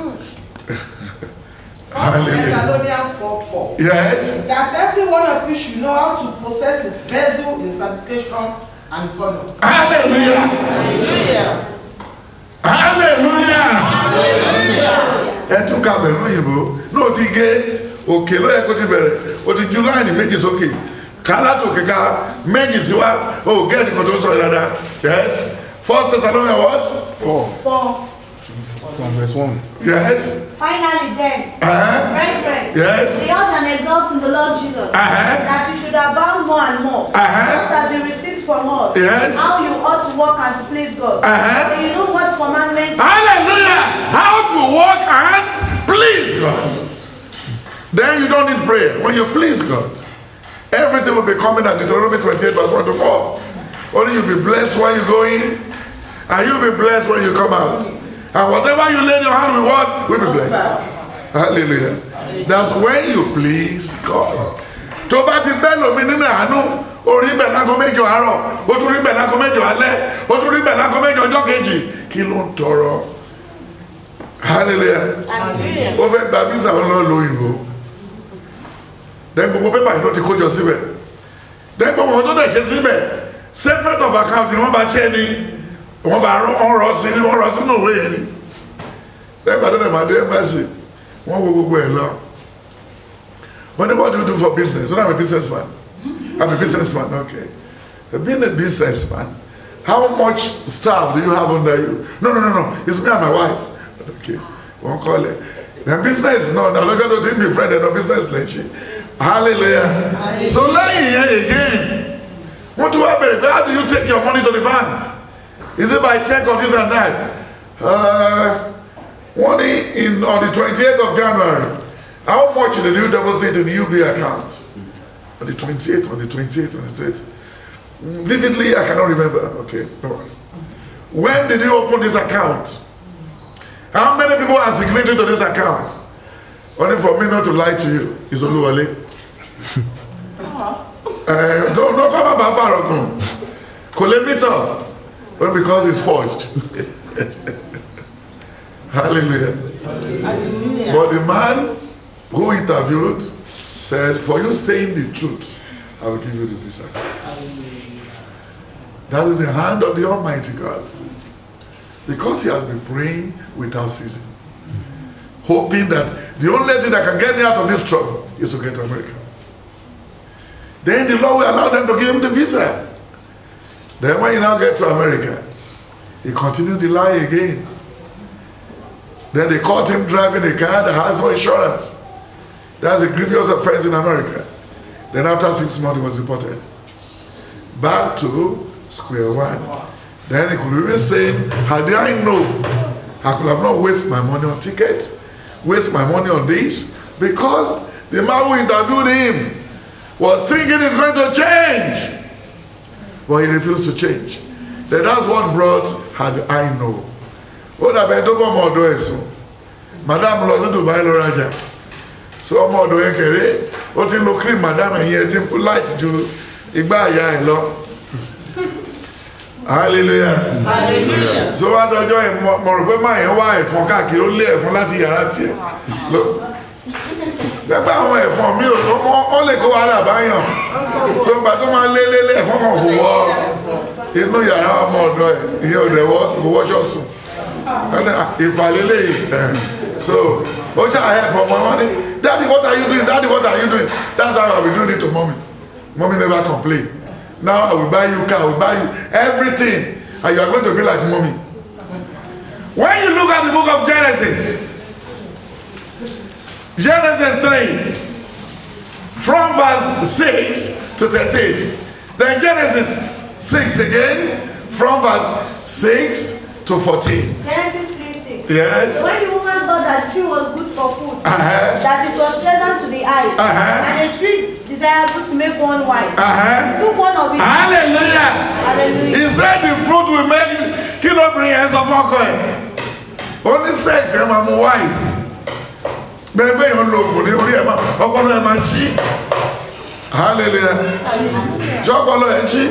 First Hallelujah. Thessalonians 4 4. yes That every one of you should know how to possess his vessel in sanctification and honor. hallelujah hallelujah hallelujah ẹ tún ka bẹ̀rù òyìnbó náà ti gé òkè ló yẹ kó ti bẹ̀rẹ̀ o ti ju láìní méjì sókè kálátò kíka méjì síwá o gẹ́ẹ̀tì kan tó sọ dáadáa yes first Thessalonians what Four For from verse one. yes finally then, uh-huh. brethren, Yes. be all and exalt in the Lord Jesus, Uh-huh. that you should abound more and more, Uh-huh. just as you received from us, Yes. how you ought to walk and to please God. Uh-huh. For you know what commandments hallelujah how to walk and please God then you don't need prayer when you please God everything will be coming at Deuteronomy 28 verse 1 to 4 only you be blessed when you go in and you be blessed when you come out and whatever you lay your hand with what will be blessed hallelujah that's when you please God tó bá ti bẹ́ lómi nínú àánú orí bẹ̀ lágo mẹ́jọ àárọ̀ ó tún rí bẹ̀ lágo mẹ́jọ alẹ́ ó tún rí bẹ̀ lágo mẹ́jọ ọjọ́ kejì kí ló ń tọrọ hallelujah hallelujah ó fẹ́ gba visa wọn lọ lo òyìnbó then gbogbo pépà yìí ló ti kójọ síbẹ̀ then gbogbo wọn tó dẹ̀ ṣe síbẹ̀ separate of account ni wọ́n bá ṣẹ́ ni wọ́n bá rán wọ́n rọ sí ni wọ́n rọ sínú òwe yẹn ni then gbàdúrà dẹ̀ máa dé embassy wọ́n wo gbogbo ẹ̀ lọ wọ́n ní what do you do for business so I'm a businessman I'm a businessman okay being a businessman how much staff do you have under you no no no no it's me and my wife okay wọ́n kọ́ lẹ̀ na business no na lọ́gọ́ tó ti ń be friend ẹ̀ na business lẹ́ ṣe hallelujah so lẹ́yìn yẹn again wọ́n tún wá bẹ̀rẹ̀ pé how do you take your money to the bank is it by check or this and that uh, wọ́n ní in on the twenty-eighth of January how much did you deposit in the UBA account on the twenty-eighth on the twenty-eighth on the twenty-eighth vividly I cannot remember okay no worry. when did you open this account how many people are signatory to this account only for me not to lie to you is Oluwale uh, don't don't come about Farogun kò lè meet up but because it's forged hallelujah hallelujah but the man who interviewed said, For you saying the truth, I will give you the visa. That is the hand of the Almighty God. Because he has been praying without ceasing, hoping that the only thing that can get me out of this trouble is to get to America. Then the Lord will allow them to give him the visa. Then when you now get to America, he continued the lie again. Then they caught him driving a car that has no insurance. That's a grievous offense in America. Then after six months, he was deported. Back to square one. Then he could even say, had I known, I could have not wasted my money on ticket, waste my money on this, because the man who interviewed him was thinking he's going to change. But he refused to change. Then that's what brought had I know. Ó dàbẹ̀ tó bọ́ ọmọ ọ̀dọ́ ẹ̀ sùn. Madam lọ sí Dubai lọ rajà. So ọmọ ọ̀dọ́ yẹn kéré, ó ti ń lo cream madam ẹ̀yìn ẹ̀ ti ń pu light ju igbá àyà ẹ̀ lọ. Hallelujah. hallelujah. So wá dọjọ́ yẹn mo mo rò pé máa yẹn wá ẹ̀fọn káàkiri ó lé ẹ̀fọn láti yàrá tiẹ̀. Ló- Pẹ́pẹ́ àwọn ẹ̀fọn mi ò tó mọ́ ó lè kó wàhálà báyàn. So gbà tó máa lé lé lé ẹ̀fọn kan fò wọ́ inú yàrá ọmọ ọ̀dọ́ ẹ̀ ìyẹn ò dẹ̀ wọ́ kò wọ́ṣọ́ sùn. Ẹni, ah, ìfàlélẹ̀ yìí ẹ̀ so ó ṣáà help ọmọ wọn ní daddy what are you doing daddy what are you doing that's how I be doing it to mommy mommy never complain now I will buy you car I will buy you everything and you are going to be like mommy when you look at the book of Genesis Genesis 3 from verse 6 to 13 then Genesis 6 again from verse 6 to 14 Genesis 3 6. yes When the woman saw that the tree was good for food, uh-huh that it was pleasant to the eyes, Uh-huh. and a tree desirable to make one wise, uh-huh took one of it. hallelujah Hallelujah. he said the fruit will make kí ló bring ẹ sọ fọkọ ẹ ó ní sex ẹ máa mú wise bẹ́ẹ̀ bẹ́ẹ̀ yẹn lo oògùn ní orí ẹ máa ọpọlọ ẹ máa ṣí hallelujah jọpọlọ ẹ ṣí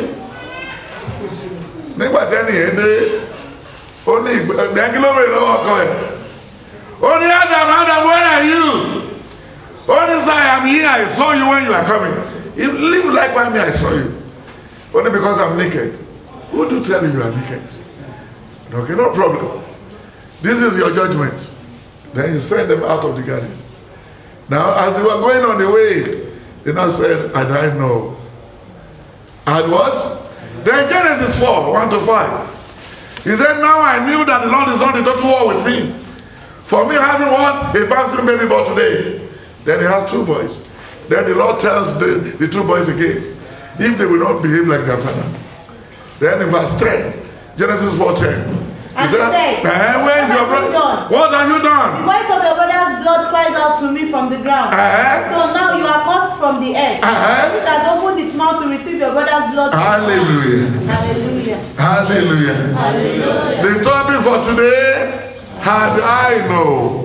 nígbà tẹ́ni ẹ dé ó ní ìgbẹ́ kí ló bẹ̀rẹ̀ lọ́wọ́ ọkọ ẹ ó ní adam adam where are you ó ní sir I am here I saw you when you are coming you live like me I saw you only because I'm naked. Who do tell you you are naked? Okay, no problem. This is your judgment. Then you send them out of the garden. Now, as they were going on the way, they now said, and I know. And what? Then Genesis 4, 1 to 5. He said, Now I knew that the Lord is not in total war with me. For me having what? A bouncing baby boy today. Then he has two boys. Then the Lord tells the, the two boys again, if they will not behave like their father. Then in verse 10, Genesis 4 10. And he said, "Eh, Where is "What your have you brother? done?" What have you The done? voice of your brother's blood cries out to me from the ground. Uh-huh. So now you are cursed from the earth. Uh-huh. It has opened its mouth to receive your brother's blood. Hallelujah. Hallelujah. Hallelujah. The topic for today, had I know.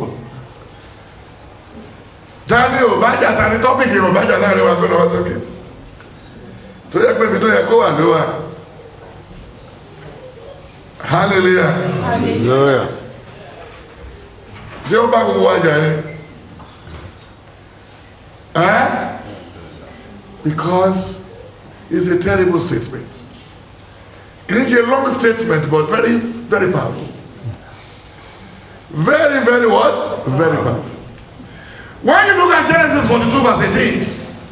Tani ò bá jà tani tọ́pìkì ò bá jà láàrin wa kó lọ́wọ́ sókè. Tó yẹ pé ibi tó yẹ kó wà ló wà. Hallelujah. Hallelujah. Ṣé ó bá gbogbo wa jà ni? Eh? Because it's a terrible statement. It's a long statement, but very, very powerful. Very, very what? Very powerful. When you look at Genesis 42, verse 18,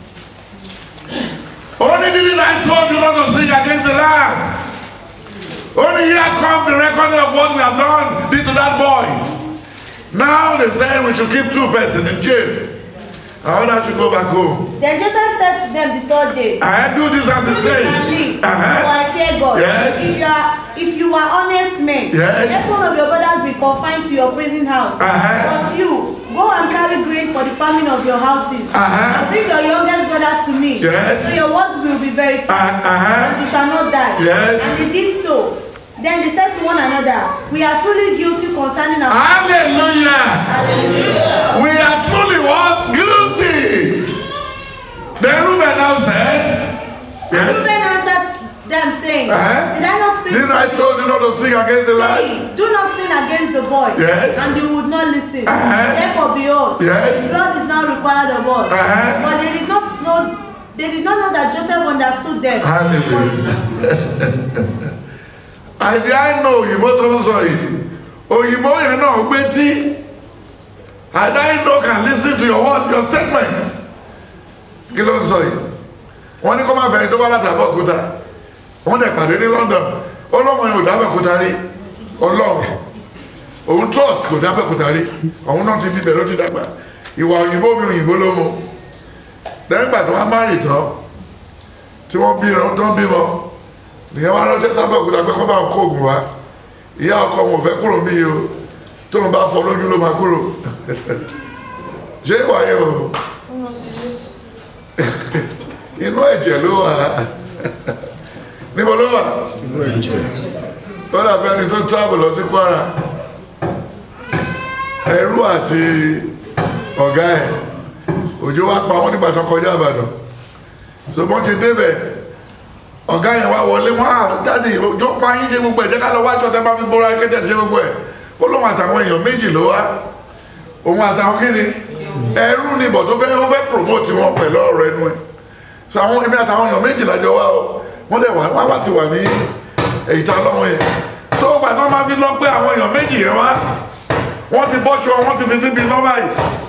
only didn't I told you not to sing against the land. Only here comes the record of what we have done did to that boy. Now they say we should keep two persons in jail. And others should go back home. Then Joseph said to them the third day, I do this and the You can same. live, for Uh-huh. I fear God. Yes. If you are if you are honest men, Yes. let one of your brothers be confined to your prison house. Uh-huh. But you go and carry grain for the famine of your houses. Uh-huh. And bring your youngest brother to me. Yes. So your words will be verified. Uh, uh-huh. And you shall not die. Yes. And they did so. Then they said to one another, We are truly guilty concerning our Hallelujah. Hallelujah. We are truly what? Guilty. Then Reuben now said, And Yes. Reuben answered them, saying, Uh-huh. Did I not speak Didn't to I you? told you not to sing against the land? saying, Do not sin against the boy. Yes. And you would not listen. Uh-huh. Therefore of the old. Yes. Blood is not required of us. Uh-huh. But they did not know they did not know that Joseph understood them. Hallelujah. àìdí àìnà òyìnbó tó ń sọ yìí òyìnbó yẹn náà gbé tí àìdí àìnà can listen to your word your statement kí ló ń sọ yìí wọ́n ní kó má fẹ̀yìn tó bá láti Abẹ́òkúta wọ́n dẹ̀ pàdé ní London ọlọ́mọ yẹn ò dábẹ́òkúta rí ọlọ́run òun trust kò dábẹ́òkúta rí òun náà ti bíbẹ̀ ló ti dàgbà ìwà òyìnbó mi òyìnbó ló mú lẹ́yìn ìgbà tó wá márì tán tí wọ́n bí tán bímọ nìyẹn wá ránṣẹ́ sábẹ́òkúta pé kọ́ bá ń kó oògùn wá ìyá ọkọ wọn ò fẹ́ kúrò bí o tó ń bá fọ lójú ló máa kúrò ṣé ìwà yẹn o inú ẹ̀jẹ̀ ló wà níbo ló wà inú ẹ̀jẹ̀ ó dàbí ẹni tó travel lọ sí Kwara ẹrú àti ọ̀gá ẹ̀ òjò wá pa wọ́n nígbà tó kọjá Ìbàdàn so bọ́n ti débẹ̀ ọ̀gá yẹn wá wọlé wọn á jáde òjò pa yín ṣe gbogbo ẹ̀ jẹ́ ká lọ wájú ọ̀tẹ́ bá fi bóra kẹ́tẹ́ ṣe gbogbo ẹ̀ ó lóun àtàwọn èèyàn méjì ló wá òun àtàwọn kíni ẹrú ni bọ̀ tó fẹ́ ó fẹ́ promote wọn pẹ̀lú ọ̀rọ̀ ẹnu ẹ̀ so àwọn èmi àtàwọn èèyàn méjì lájọ wá o wọ́n dẹ̀ wá wọ́n wá ti wà ní ìta lọ́wọ́ yẹn so ó gbàdán máa fi lọ pé àwọn èèyàn méjì yẹn wá wọ́n ti bọ́ṣọ wọ́n ti fi síbi nọ́mbà yìí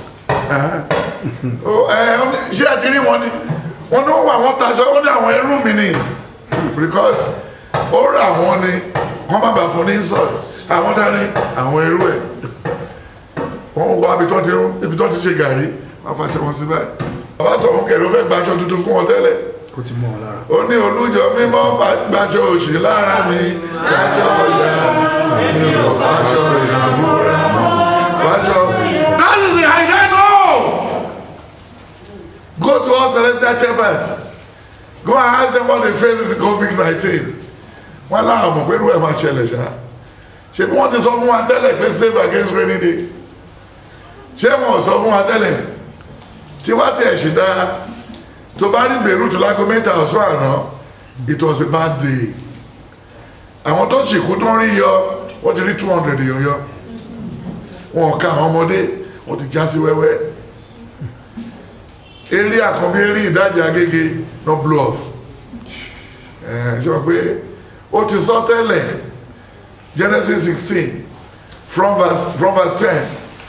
Ó, ẹ, ó ní- ṣé ẹ ti rí wọn ni wọ́n ní wọ́n wà wọ́n taṣọ ó ní àwọn ẹrú mi ni because ó rà wọ́n ni wọ́n má bàa fún ní insult àwọn dání àwọn ẹrú ẹ̀ wọ́n wá ibi tó ti ibi tó ti ṣe gàrí wọ́n fàṣẹ wọn sí báyìí bàbá tó ń kẹ̀lé ó fẹ́ gbaṣọ tuntun fún wọn tẹ́lẹ̀ ó ti mọ́ ọ lára ó ní olújọ mímọ́ gbaṣọ òṣì lára mi gbaṣọ ìyá mi ò fàṣọ ìyàwóra mọ́ gbaṣọ. that is the idea no go to all celestial chambers go and ask them what they face with the covid-19 wọn láwọn mọ̀ pé irú ẹ̀ máa ṣẹlẹ̀ ṣá ṣe bí wọ́n ti sọ fún wa tẹ́lẹ̀ pé save against rainy day ṣé wọn ò sọ fún wa tẹ́lẹ̀ tí wá tẹ̀ ṣì dáa tó bá rí Beirut lágọ́ mẹ́ta ọ̀sán àná it was a bad day àwọn tó ṣìkú tó ń rí yọ wọ́n ti rí two hundred yọ yọ wọn ká àwọn ọmọdé wọ́n ti já sí wẹ́wẹ́ eré àkànbí eré ìdájì agége no blow off ẹ̀ ṣe wọ́n pé ó ti sọ tẹ́lẹ̀ Genesis sixteen from verse from verse ten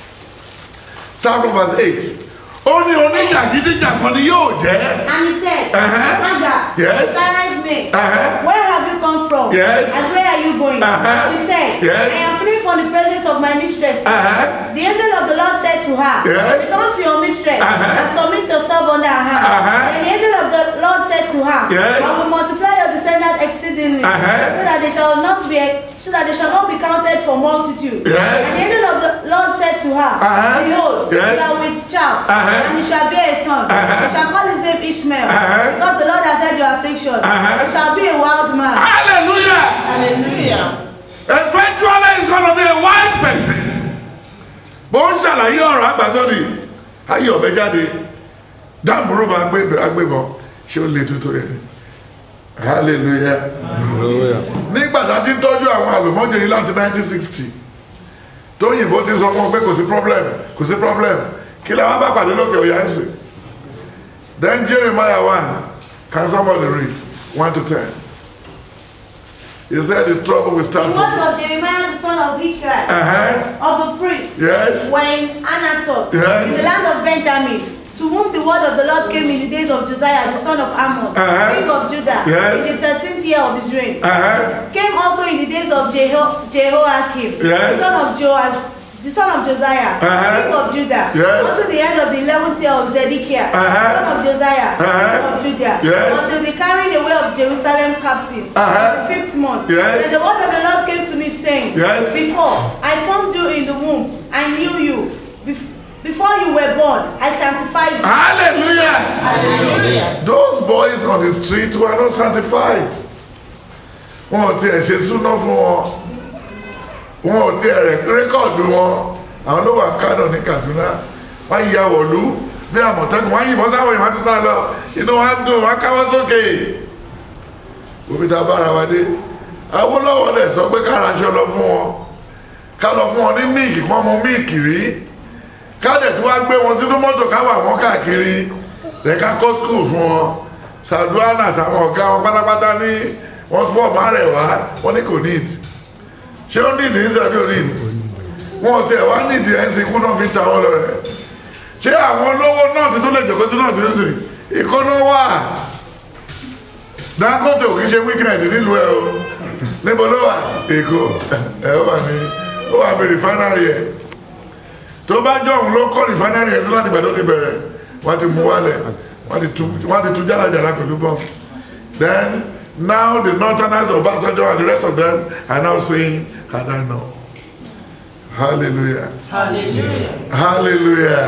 start from verse eight ó ní oníjàgídíjàgan ni yóò jẹ́. And he said, Uh-huh. Father, Yes. Sarah's maid, Uh-huh. where have you come from? Yes. And where are you going? Uh-huh. He said, Yes. I am fleeing from the presence of my mistress. Uh-huh. The angel of the Lord said to her, Yes. Return to your mistress Uh-huh. and submit yourself under her. Uh-huh. And the angel of the Lord said to her, Yes. I will multiply your descendants exceedingly, Uh-huh. so that they shall not be so that they shall not be counted for multitude. Yes. And the angel of the Lord said to her, Uh-huh. Behold, Yes. you are with child, Uh-huh. and you shall bear a son. Uh-huh. You shall call his name Ishmael, Uh-huh. because the Lord has heard your affliction. Uh-huh. He shall be a wild man. hallelujah Hallelujah. eventually he's gonna be a white person. bó ń ṣàlàyé ọ̀rọ̀ àgbàsọ́dì ayé ọ̀bẹ jáde dáàmúrú bá agbébọn ṣé ó lè tuntun yẹn hallelujah hallelujah nígbà tá a ti ń tọ́jú àwọn àlùmọ́jèrè láti 1960 tóyìnbó ti sọ fún ọ pé kò sí problem kò sí problem kí lè wá bá pàdé lókè ọ̀yà ẹ̀sìn then Jeremiah 1 can somebody read 1 to 10 he said his trouble will The start words from of Jeremiah the son of Hilkiah, uh-huh. of the priest, yes were in Anatoth, Yes. in the land of Benjamin, to whom the word of the Lord came in the days of Josiah, the son of Amos, Uh-huh. king of Judah, Yes. in the thirteenth year of his reign. uh-huh. Came also in the days of Jeho- Jehoiakim, Yes. the son of Joas, the son of Josiah, Uh-huh. king of Judah, Yes. unto the end of the eleventh year of Zedekiah, Uh-huh. son of Josiah, Uh-huh. king of Judah, Yes. until the carrying away of Jerusalem captive, Uh-huh. the fifth month. Yes. Then the word of the Lord came to me, saying, Yes. Before I formed you in the womb, I knew you. Bef- Before you were born, I sanctified you. hallelujah Hallelujah. those boys on the street were not sanctified wọn ò tiẹ̀ ṣe súná fún wọn wọn ò tiẹ̀ rẹ̀ rékọ̀dù wọn àwọn ló wà kánò ní Kaduna wọ́n ya wọ̀lú bí àmọ̀tẹ́kùn wọ́n yìnbọn sáwọn èèyàn tó sá lọ inú wa dùn wọ́n káwọ́ sókè òbí ta bára wa dé Awólọ́wọ̀ dẹ̀ sọ pé ká raṣọ lọ fún wọn ká lọ fún wọn ní míìkì kí wọ́n mu míìkì rí ká dẹ̀ wá gbé wọn sínú mọ́tò ká wà wọ́n káàkiri rẹ̀ ká kọ́ skul fún wọn sàdúrà àtàwọn ọ̀gá wọn pátápátá ní wọ́n fún ọmọ rẹ̀ wá wọ́n ní kò need ṣé ó need ní sàbí ò need wọn ò tiẹ̀ wá need ẹ̀ ń sin kú náà fi ta wọn lọ rẹ̀ ṣé àwọn olówó náà ti tún lè jòkó sí náà ti ń sìn ìkọ́nà wà Dangote ò kí ṣe weekend nílùú ẹ o níbo ló wà Èkó ẹ ó wà ní ó wà bí refinery ẹ tó bá jọ òun ló kọ́ refinery ẹ sí láti ìgbà tó ti bẹ̀rẹ̀ wọ́n ti mú wálẹ̀ wọ́n ti tú wọ́n ti tú jálajàla pẹ̀lú bọ́m then now the northerners of Obasanjo and the rest of them are now saying had I known hallelujah Hallelujah. hallelujah.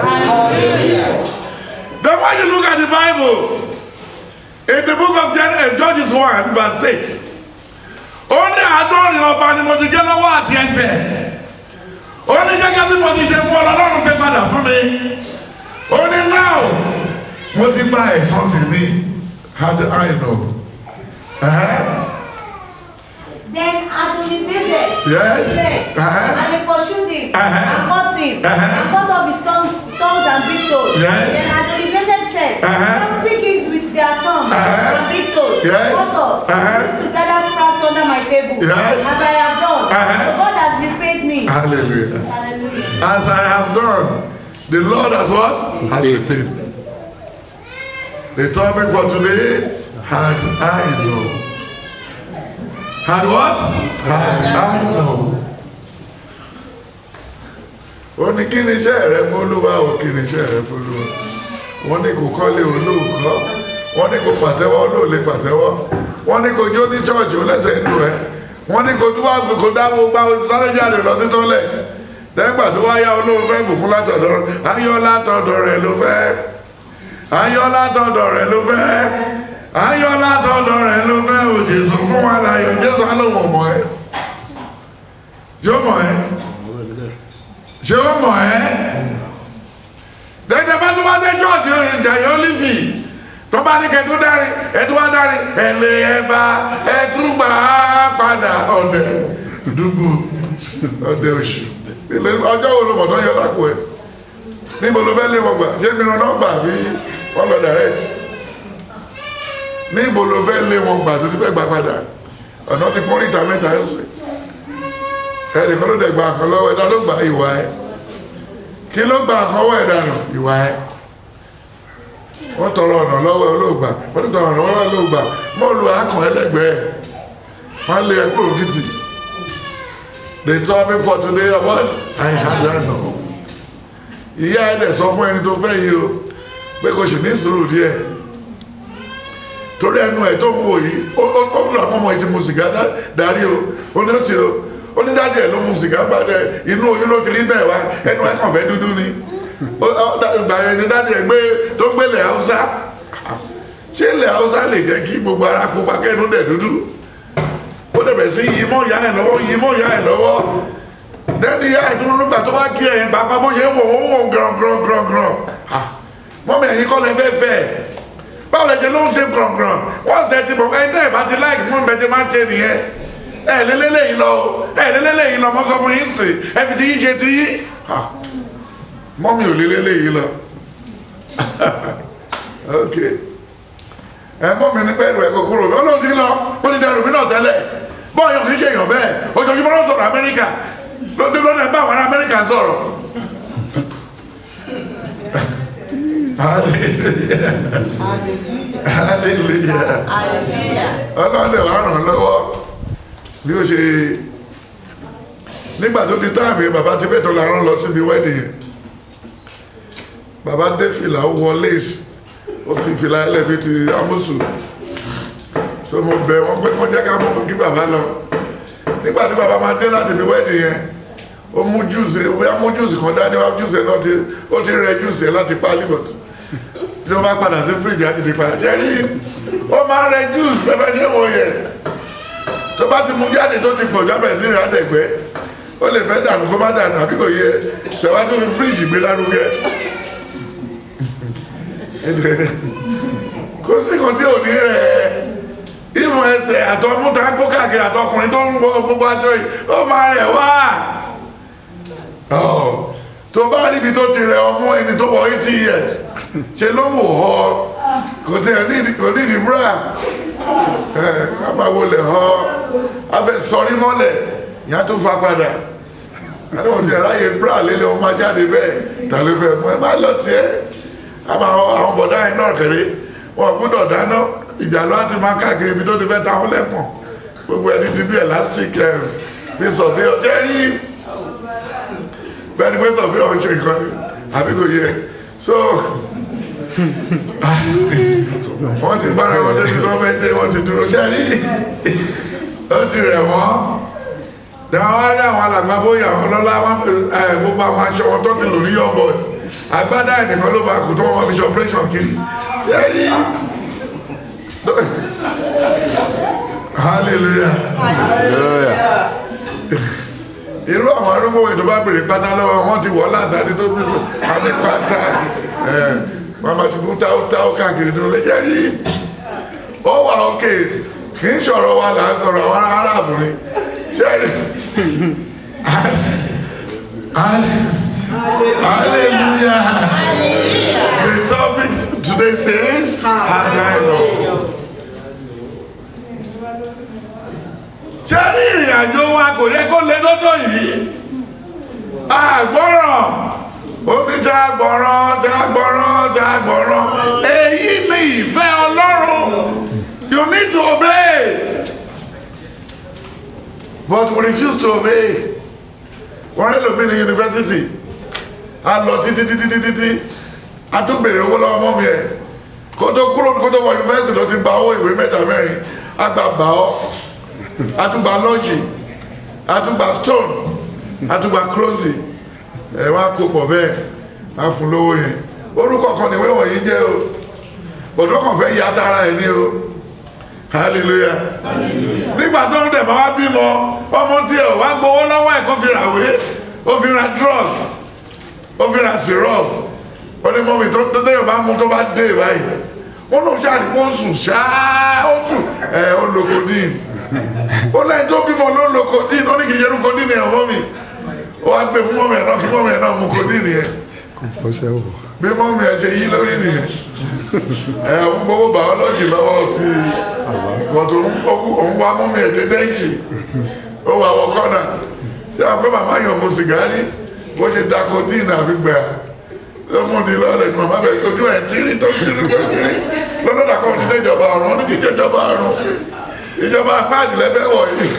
Then when you look at the Bible, in the book of Gen- uh, Judges 1, verse 6, ó ní àádọ́rin ọba ni mo ti jẹ́ lọ́wọ́ àti ẹsẹ̀. Ó ní gẹ́gẹ́ bí mo ti ṣe fún ọlọ́run ti padà fún mi. Ó ní now mo ti gba ẹ̀san tèmi. How do I know? Uh-huh. Then Adonibezek Yes. fled, Uh-huh. and they pursued him Uh-huh. and caught him Uh-huh. and cut off his tongue, tongues and big toes. Yes. Then Adonibezek said, Uh-huh. Seventy kings with their tongues Uh-huh. and big toes Yes. cut off Uh-huh. used to gather scraps under my table Yes. as I have done. Uh-huh. So God has repaid me. Hallelujah. Hallelujah. As I have done, the Lord has what? Has repaid me. The topic for today, had I known. Had what? Had I known. Ó ní kí ni iṣẹ́ rẹ fólúwa o kí ni iṣẹ́ rẹ fólúwa. Wọ́n ní kò kọ́lé olóòkọ́. Wọ́n ní kò pàtẹ́wọ́ olóòlé pàtẹ́wọ́. Wọ́n ní kò jó ní chọ́ọ̀chì olẹ́sẹ̀ ń lu ẹ. Wọ́n ní kò tún wá kò dáwọ́ gbá sáré jáde lọ sí tọ́lẹ̀tì. Lẹ́gbà tó wá yá olóhùn fẹ́ bùkún látọ̀dọ̀ ayọ́ látọ̀dọ̀ rẹ̀ ló fẹ́. Ayọ́ látọ̀dọ̀ rẹ̀ ló fẹ́. Ayọ́ látọ̀dọ̀ rẹ̀ ló fẹ́. O Jésù fún wa láyọ̀. Jésù á lóun ọmọ ẹ. Ṣé ó mọ̀ ẹ́? Ṣé ó mọ̀ ẹ́? Dẹ́dẹ́ bá tó wá dé chọ́ọ̀tì ìjà yóò lífì. Tó bá ní kẹtù dárí, ẹtù wá dárí, ẹ̀lẹ́ ẹ̀bá, ẹtù gbà á padà ọ̀dẹ̀ dùgbò ọ̀dẹ̀ òṣì. Ilé- Ọjọ́ wo ló mọ̀ tó ń yọ lápò ẹ̀? Níbo ló fẹ́ lé wọn gbà? Ṣé mìíràn náà gbà bí wọ́n lọ direct? Níbo ló fẹ́ lé wọn gbà tó ti fẹ́ gbà padà? Ọ̀nà ti pọ́n níta mẹ́ta ń sìn. Ẹnìkan ló dẹ̀ gba àkàn lọ́wọ́ ẹ̀dá ló gba ìwà ẹ̀ kí ló gba àkọwọ́ ẹ̀ dànù ìwà ẹ̀ wọ́n tọrọ ọ̀nà lọ́wọ́ olóògbà wọ́n ti tọrọ ọ̀nà lọ́wọ́ olóògbà mọ́ọ̀lù akàn ẹlẹ́gbẹ̀ẹ́ wọ́n lé ẹkúrò títì they told me for today what I had that know ìyá ẹ̀ dẹ̀ sọ fún ẹni tó fẹ́ yìí o pé kò sì ní sùúrù díẹ̀ torí ẹnu ẹ̀ tó ń wò yìí ó ó ó lọ ọmọ ìtì mu sìgá dá- darí o ó ní ó ti o ó ní dáadé ẹ̀ ló mu sìgá bá dẹ inú oyún ló ti rí bẹ́ẹ̀ wá ẹnu ẹ̀ kàn fẹ́ dúdú ni ó ó dá- ìgbà yẹn ni dáadé ẹ̀ gbé tó gbé ilẹ̀ haúsá ṣé ilẹ̀ haúsá lè jẹ́ kí gbogbo ara pupa kẹ́nu dẹ̀ dúdú ó dẹ̀ bẹ̀ sí yìí mọ́ ìyá ẹ̀ lọ́wọ́ yìí mọ́ ìyá ẹ̀ lọ́wọ́ dẹ́ni ìyá ẹ̀ tó nígbà tó wá kí ẹ̀yìn bàbá bó ṣe ń wò ó ń wò gíràn gíràn gíràn gíràn mọ́mí ẹ̀yìn kọ́ lẹ fẹ́ fẹ́ báwo lẹ ṣe ló ń ṣe gbọ̀ngbọ̀n wọ́n ṣe ti bọ̀ ẹni náà bá ti láìkì mọ́ bẹ́ẹ̀ ti máa ń ṣe nìyẹn ẹ lélẹ́lẹ́ yìí lọ ẹ lélẹ́lẹ́ yìí lọ mọ́ sọ fún yín sí ẹ fi ti yín ṣe ti yín Ha. mọ́mí ò lélẹ́lẹ́ yìí lọ ok ẹ mọ́mí ní pẹ́ẹ́rù ẹ̀kọ́ kúrò ó lóun ti lọ ó ti dẹrù mí náà tẹ́lẹ̀ bọ́ọ̀yọ̀ kì í ṣe èèyàn bẹ́ẹ̀ ojoojúmọ́ ló sọ̀rọ̀ amẹ́ríkà lóde lóde bá àwọn ará amẹ́ríkà sọ̀rọ̀ hallelujah hallelujah Hallelujah. ọlọ́dẹ̀ wà ràn lọ́wọ́ bí ó ṣe nígbà tó di táàmì bàbá tí bẹ́ẹ̀ tó la rán lọ síbi wẹ́dì yẹn bàbá dé fìlà ó wọ lace ó fi fìlà ẹlẹ́bi ti amúsù so mo bẹ̀ wọ́n pé wọ́n jẹ́ ká mú kí bàbá lọ nígbà tí bàbá máa dé láti ibi wẹ́dì yẹn ó mú júùsì ó bóyá mú júùsì kan dání wá júùsì náà ti ó ti rẹ júùsì ẹ láti pa libot tí wọ́n bá padà sí fíríjì á dìde padà ṣe rí ó máa ń rẹ júùsì pẹ́pẹ́ ṣé wọ́n yẹ tó bá ti mú jáde tó ti pọ̀ jábẹ̀ sí ìrìn àdẹ̀gbẹ́ ó lè fẹ́ dànù kó má dànù àbí kò yẹ ṣẹ̀wá tó fi fíríjì gbé lárugẹ kó sí kan tí ò ní rẹ̀ ìmọ̀ ẹsẹ̀ àtọmúta kó káàkiri àtọkùnrin tó ń gbọ́ gbogbo àjọ yìí ó máa rẹ̀ wá. Ọ̀, tó bá rí ibi tó ti rẹ ọmọ ẹni tó wọ eighty years ṣe ló mú họ kò tí ẹ ní kò ní ìdí búrà ẹ ká máa wọlé họ afẹ sọrí mọ́lẹ̀ ìyá tó fa padà àwọn tí ẹ̀ráyè búrà lélẹ̀ wọn máa jáde bẹ́ẹ̀ tàlẹ́ fẹ́ mú ẹ má lọ tiẹ̀ àmọ́ àwọn bọ̀dá yẹn náà kéré wọn gbọ́dọ̀ dáná ìjà ló ti máa káàkiri ibi tó ti fẹ́ ta wọn lẹ́pọ̀n gbogbo ẹni ti bí elastic ẹ bí sọfí ọjọ́ rí bẹ́ẹ̀ni pé sọfí ọ̀hún ṣe nǹkan ni àbí kò yẹ so wọ́n ti bára wọn débi tó fẹ́ dé wọ́n ti dúró ṣe rí ó ti rẹ̀ wọ́n dáwọn wá rí àwọn alàgbà bóyá àwọn lọ́lá gbogbo àwọn aṣọ wọn tó ti lò ní yọ̀bọ̀ agbádá ẹnìkan ló bá kù tó wọn fi ṣe operation kiri ṣe rí hallelujah irú àwọn arúgbó ètò bá bèrè pátá lọ́wọ́ wọn ti wọ́ láti àti tó bí àmì pátá wọn máa ti bú táó táó káàkiri tó lè jẹ́ rí ó wà òkè kì í ṣọ̀rọ̀ wa là ń sọ̀rọ̀ àwọn aráàbù ni ṣẹ́rí hallelujah the topic today says hallelujah. ṣé ní ìrìn àjò wa kò yẹ kó lé tọ́tọ́ yìí àgbọ́ràn omi tí a gbọ́ràn tí a gbọ́ràn tí a gbọ́ràn èyí ni ìfẹ́ ọlọ́run you need to obey but we refuse to obey wọ́n rí lómi ní yunifásitì a lọ títí títí títí tí a tún bèrè owó lọ́wọ́ mọ́ mi ẹ̀ kó tó kúrò kó tó wọ yunifásitì ló ti gba owó ìwé mẹ́ta mẹ́rin a gbà gbà ọ́ atugba lọ́jì atugba stone atugba krosi ẹ wá kó pọ̀ bẹ́ẹ̀ á fún lówó yẹn orúkọ kan níwé wọ̀nyí jẹ́ o bọ̀dọ̀ kan fẹ́ ya tara ẹ̀ ní o hallelujah nígbà tó ń dẹ̀bà wá bímọ ọmọ tí ẹ ò wá gbowó lọ́wọ́ ẹ̀ kó fi ra wé ó fi ra drug ó fi ra syrup ó ní mọ́mí tó tó déyàn bá mú tó bá dé báyìí wọ́n ló ṣàdìpọ̀ ń sùn ṣáá ó sùn ẹ̀ ó lo codeine ó lẹ́yìn tó bímọ ló ń lo codeine ó ní kì í yẹnu codeine ẹ̀ mọ́ mi ó wá gbé fún mọ́mí ẹ̀ náà kí mọ́mí ẹ̀ náà mu codeine yẹn bí mọ́mí ẹ̀ ṣe yí lórí nìyẹn ẹ̀ ń gbowó biology lọ́wọ́ ti bọ̀tò òun wá mọ́mí ẹ̀ dé dẹ́ǹtì ó wà wọ kọ́nà tí a pé màmá yàn mu sìgárì bó ṣe da codeine àfi gbà ló mú di lọ́lẹ̀ ní màmá bẹ̀ ojú ẹ̀ tírí tó tírí tó tírí lọ́dọ̀ dàkọ́ ní ìjọba ọ̀run ní kíkẹ́ ìjọba ọ̀run ìjọba apáàdì lẹ́fẹ́ wọ̀nyí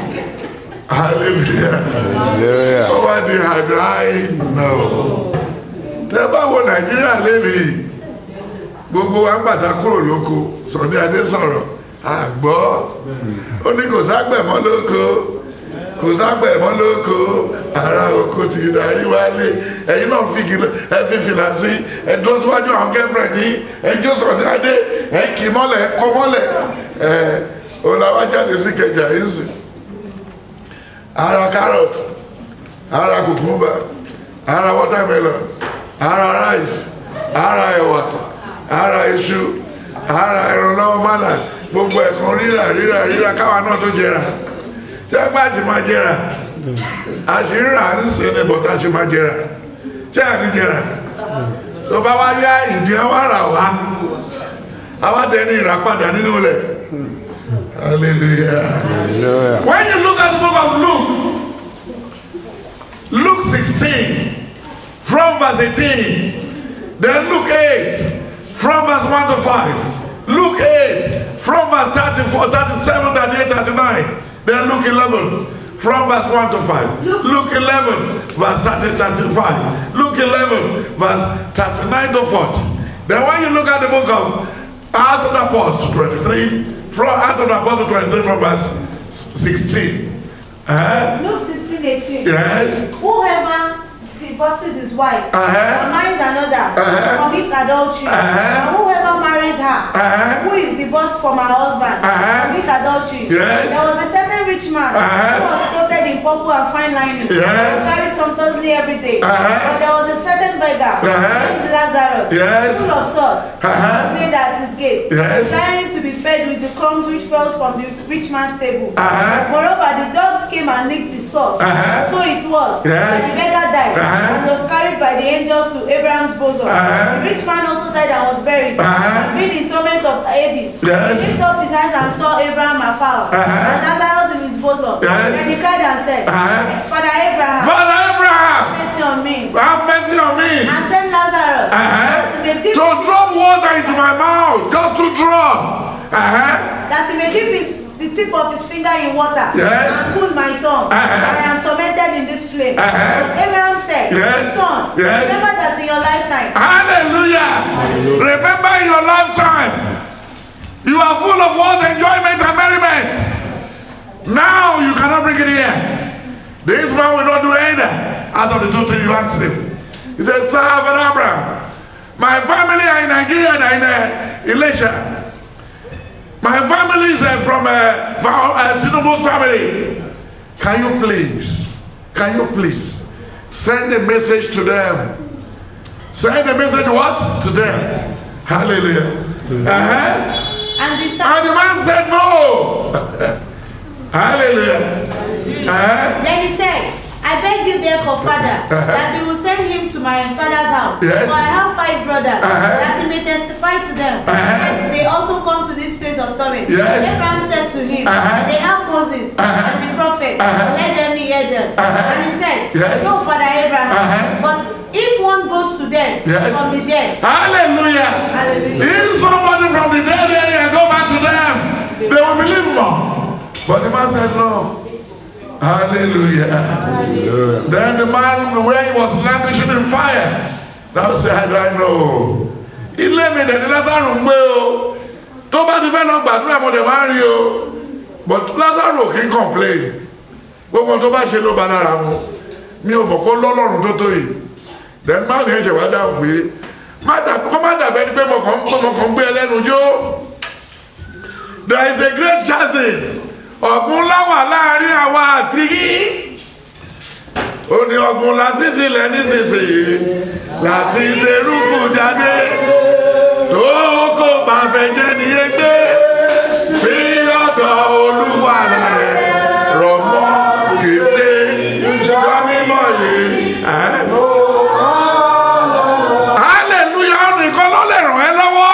hallelujah ó wá di àdáì náà tẹ bá wo nàìjíríà lélẹ̀ gbogbo wa ń bàtà kúrò lóko Sunny Adé sọ̀rọ̀ àgbọ́ ó ní kò ságbẹ̀ mọ́ lóko kò ságbẹ̀ mọ́ lóko ara oko ti darí wálé ẹ̀yin náà fi ẹ fi fìlà sí ẹ dúró síwájú àwọn girlfriend yìí ẹ jó Sunny Adé ẹ kì mọ́lẹ̀ ẹ kọ́ mọ́lẹ̀ ẹ olawa jáde sí kẹjà yìí sí ara carrot ara cucumber ara watermelon ara rice ara ẹ̀wà ara iṣu ara ẹran lọ́wọ́ mọ́là gbogbo ẹ̀kan rírà rírà rírà káwa náà tó jẹrà ṣé gbàjì máa jẹrà àṣírí rà ń sìn ní bọ̀tà ṣe máa jẹrà ṣé àní jẹrà tó bá wá yá ìdí àwọn ará wa àwa dẹni ìràpadà nínú ilẹ̀. Hallelujah. Hallelujah. When you look at the book of Luke, Luke 16, from verse 18, then Luke 8, from verse 1 to 5, Luke 8, from verse 34, 37, 38, 39, then Luke 11, from verse 1 to 5, Luke 11, verse 30, 35, Luke 11, verse 39 to 40. Then when you look at the book of Acts of the Apostles 23, from Acts of the Apostles 23 from verse 16. Uh, Luke 16, 18. yes. Whoever divorces his wife Uh-huh. or marries another Uh-huh. commits adultery. Uh-huh. And whoever marries her Uh-huh. who is divorced from her husband Uh-huh. commits adultery. Yes. There was a certain rich man Uh-huh. who was clothed in purple and fine lining Yes. carried sumptuously every day. Uh-huh. But there was a certain beggar Uh-huh. named Lazarus, Yes. full of sauce, Uh-huh. laid at his gate, Yes. desiring to be fed with the crumbs which fell from the rich man's table. Uh-huh. Moreover, the dogs came and licked his sauce. Uh-huh. So it was Yes. that the beggar died Uh-huh. and was carried by the angels to Abraham's bosom. Uh-huh. The rich man also died and was buried, Uh-huh. and being in torment of Hades. Yes. He lifted up his eyes and saw Abraham afar, Uh-huh. and Lazarus in his bosom. Yes. Then he cried and said, Uh-huh. Father Abraham, Father Abraham, mercy on me, have mercy on me. and send Lazarus Uh-huh. that he may dip, To drop water into my mouth, just to drop. Uh-huh. that he may dip his, the tip of his finger in water Yes. and cool my tongue. Uh-huh. I am tormented in this flame. Uh-huh. But Abraham said, Yes. Son, Yes. remember that in your lifetime Hallelujah. Remember in your lifetime, you are full of what enjoyment and merriment. Now you cannot bring it here. This man will not do either out of the two things you asked him. He said, Sir, Father Abraham, my family are in Nigeria and are in uh, Elisha. My family is uh, from uh, Val- uh, Tinubu's family. Can you please, can you please send a message to them? Send a message what? To them. Hallelujah. Uh-huh. and the And the man said no. Hallelujah. Uh-huh. Then he said, I beg you therefore, Father, that you will send him to my father's house. Yes. For I have five brothers, Uh-huh. that he may testify to them. Uh-huh. That they also come to this place of torment. Yes. Abraham said to him, Uh-huh. They have Moses Uh-huh. and the prophet. Uh-huh. Let them hear them. Uh-huh. And he said, Yes. No, Father Abraham. Uh-huh. But if one goes to them Yes. from the dead, Hallelujah. Hallelujah. If somebody from the dead area go back to them, they will believe more. But the man said no. Hallelujah. Then the man, where he was languishing in fire, now said, I know. Ilé mi dẹ̀ ní Lázaro ń gbé o. Tó bá ti fẹ́ lọ gbàdúrà mo dẹ̀ máa ń rí o. But Lázaro kì í complain. Gbogbo tó bá ṣe ló ba lára mu. Mi ò mọ̀ kó lọ́lọ́run tó tó yìí. Then máa ní ẹ̀ṣẹ̀ wá dáhùn pé má dà kó má dàbẹ́ ni pé mo kàn ń mo kàn ń gbé ẹlẹ́nu jó. There is a great chasm. Ọ̀gbun láwà láàrin àwa àti yín ó ní ọgbọ̀n lásìsì lẹ nísinsìnyí láti terúkù jáde tó kò bá fẹ́ jẹ́ ní egbé sí ọ̀dọ̀ olúwa rẹ̀ rọ̀ mọ́ kì í ṣe ìjọ mímọ́ yìí. ẹ́. hallelujah ó nìkan ló lè ràn ẹ́ lọ́wọ́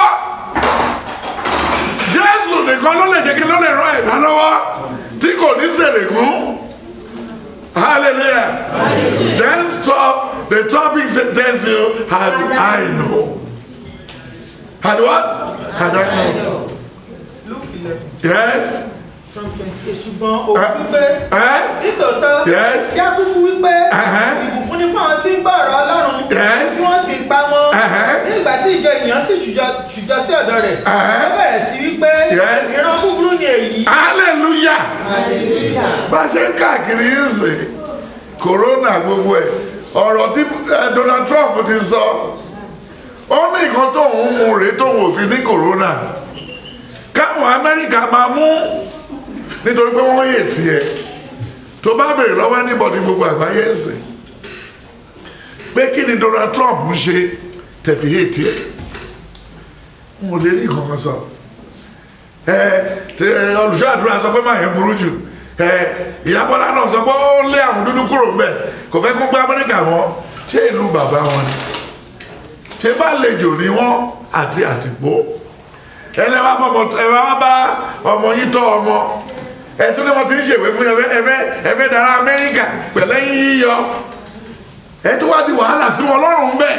jésù nìkan ló lè jẹ́ kí ló lè ràn ẹ̀dá lọ́wọ́ tí kò ní sèrègùn. Hallelujah. Then stop. The topic tells you, Had I know? Had what? Had I know? Luke eleven Yes? from twenty eight ṣùgbọ́n òun wípé Eh? nítòótọ́ Yes. kí á kúkú wípé Uh-huh. ìbùkún ni fún àwọn tí ń gbọ́ ọ̀rọ̀ ọlọ́run Yes. tí wọ́n sì pa wọn Uh-huh. ní ìgbà tí ìjọ ènìyàn sì ṣùjọ ṣùjọ sí ọ̀dọ̀ rẹ̀ Uh-huh. ó bẹ̀rẹ̀ sí wípé Yes. ìran búburú ni èyí Hallelujah. hallelujah Bá a ṣe ń káàkiri yín sìn, Corona gbogbo ẹ̀, ọ̀rọ̀ tí eh, Donald Trump ti sọ, ó ní nǹkan tóun mú rèé tóun ò fi ní Corona. Káwọn Amẹ́ríkà máa mú nítorí pé wọ́n yè tiẹ̀. Tó bá béèrè lọ́wọ́ anybody gbogbo àgbáyé ń sìn. Pé kí ni Donald Trump ń ṣe tẹ̀fì yè tiẹ̀? N ò lè rí nǹkan kan sọ ẹ tẹ olùṣọ́ àdúrà sọ pé máa yẹn burú jù ẹ ìyábọ́lá náà sọ pé ó lé àwọn dúdú kúrò ń bẹ̀ kò fẹ́ kó gbé amẹ́ríkà wọn ṣé ìlú bàbá wọn ni ṣé bá lejò ní wọn àti àtìpó ẹlẹ́ wá bá ọmọ ẹ wá bá ọmọ yín tọ́ ọmọ ẹ tún ní wọn ti ń ṣèwé fún ẹfẹ ẹfẹ ẹfẹ dára amẹ́ríkà pẹ̀lẹ́ yín yíyọ ẹ tún wá di wàhálà sí wọn lọ́rùn bẹ́ẹ̀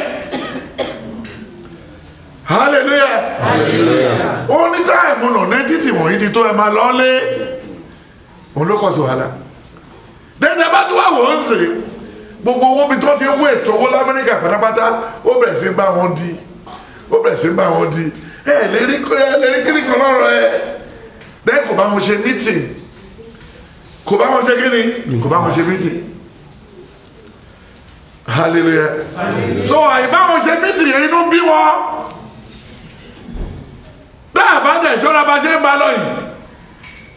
hallelujah ó ní táìmù nà nẹ́tìtì wọ̀nyí ti tó ẹ máa lọ́lé òun ló kọ́ sí wàhálà dẹ́dẹ́ bá tó wà wọ́n ń sè gbogbo owó bí tó ti ń waste owó lamẹ́ríkà pátápátá ó bẹ̀rẹ̀ sí bá wọn di ó bẹ̀rẹ̀ sí bá wọn di ẹ lérí ẹ lérí kíni kan lọ́rọ̀ ẹ dẹ́ kò bá wọn ṣe meeting kò bá wọn ṣe kíni kò bá wọn ṣe meeting hallelujah so àyíbá wọn ṣe meeting yẹn inú bí wọn dáàbá dẹ̀ ṣọ́ra bá ṣe ń ba lọ yìí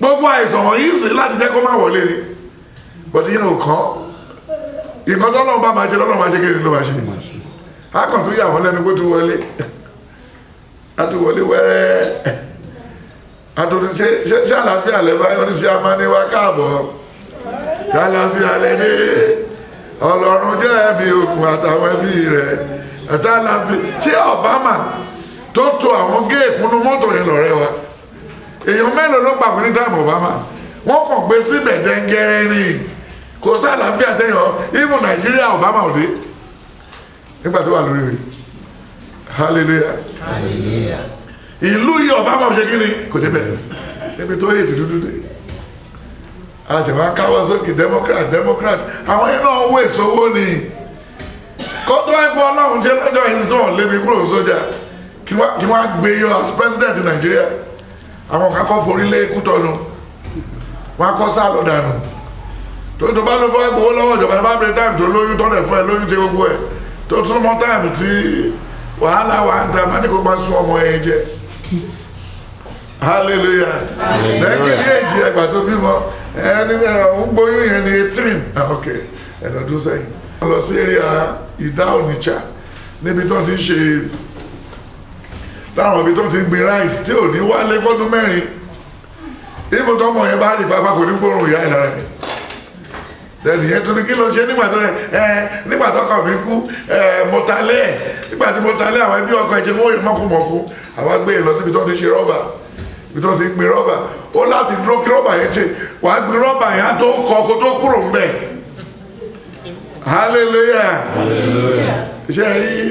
gbogbo àìsàn wọ̀nyí sì láti jẹ́ kó má wọlé ni bọ́tí yẹn ò kàn nǹkan tó lọ́wọ́ bá máa ṣe lọ́wọ́ máa ṣe kéde ló máa ṣe á kàn tó yà wọ́n lẹ́nu kó tún wọlé á tún wọlé wẹ́rẹ́ á tún ṣe ṣe ṣe àlàáfíà lẹ́ báyọ̀ ní ṣe amáníwá káàbọ̀ ṣe àlàáfíà lẹ́ dé ọlọ́run jẹ́ ẹ̀mí òkun àtàwọn ẹbí rẹ̀ ẹ̀ṣẹ̀ àlàáfíà ṣé Obama tó to àwọn géèkù nínú mọ́tò yẹn lọ́rẹ́ wa èèyàn mélòó ló gbàgbé ní táìmù Obama wọ́n kàn gbé síbẹ̀ dẹ́ngẹ́rẹ́ ni kò sí àlàáfíà tẹ̀yàn even Nàìjíríà Obama ò dé nígbà tó wà lórí rẹ̀ hallelujah ìlú yìí Obama ò ṣe kí ni kò débẹ̀ níbi tó yẹ dúdú dé àtẹ̀wá káwọ́ sókè Democrat Democrat àwọn yẹn náà wé sówó ni kọ́tọ́ ẹgbẹ́ ọlọ́run ṣe lọ́jọ́ yìí tó wọ́n lébi kúrò sójà kí wọ́n á gbé yọ as president Nàìjíríà àwọn kan kọ́ forí lé Kútọ́nù wọ́n á kọ́ sá lọ dànù tó tó bá ló fọ́ gbowó lọ́wọ́ ìjọba ní bá bẹ̀rẹ̀ táìmù tó lóyún tó rẹ̀ fún ẹ lóyún tí gbogbo ẹ̀ tó tún mọ́ táìmù tí wàhálà wà ń ta máa ní kó bá sún ọmọ yẹn jẹ hallelujah lẹ́yìn ní èjì ẹgbà tó bímọ ẹni ń gbóyún yẹn ní eighteen ok ẹ̀dọ̀dún sẹ́yìn wọ́n lọ sí area ìdá Onitsha níbi tó ti ń ṣe láwọn ibi tó ti ń gbin rice tí ò ní wálé fọ́dún mẹ́rin ìfò tọmọ yẹn bá rí pápá kò ní gbóòrùn ìyá ìlara rẹ̀ lẹ́nu yẹn tó ní kí ló ṣe nígbà tó rẹ̀ ẹ nígbà tó kàn mí kú ẹ mo ta lé ẹ̀ nígbà tí mo ta lé àwọn ẹbí ọkọ ẹ̀jẹ̀ wọ́n yẹ mọ́kùmọ́kù àwa gbé e lọ síbi tó ti ṣe rọ́bà ibi tó ti gbin rọ́bà ó láti dúró kí rọ́bà yẹn ṣe wà á gbin rọ́bà yẹn á tó kọ kó tó kúrò ń bẹ̀ hallelujah ṣe rí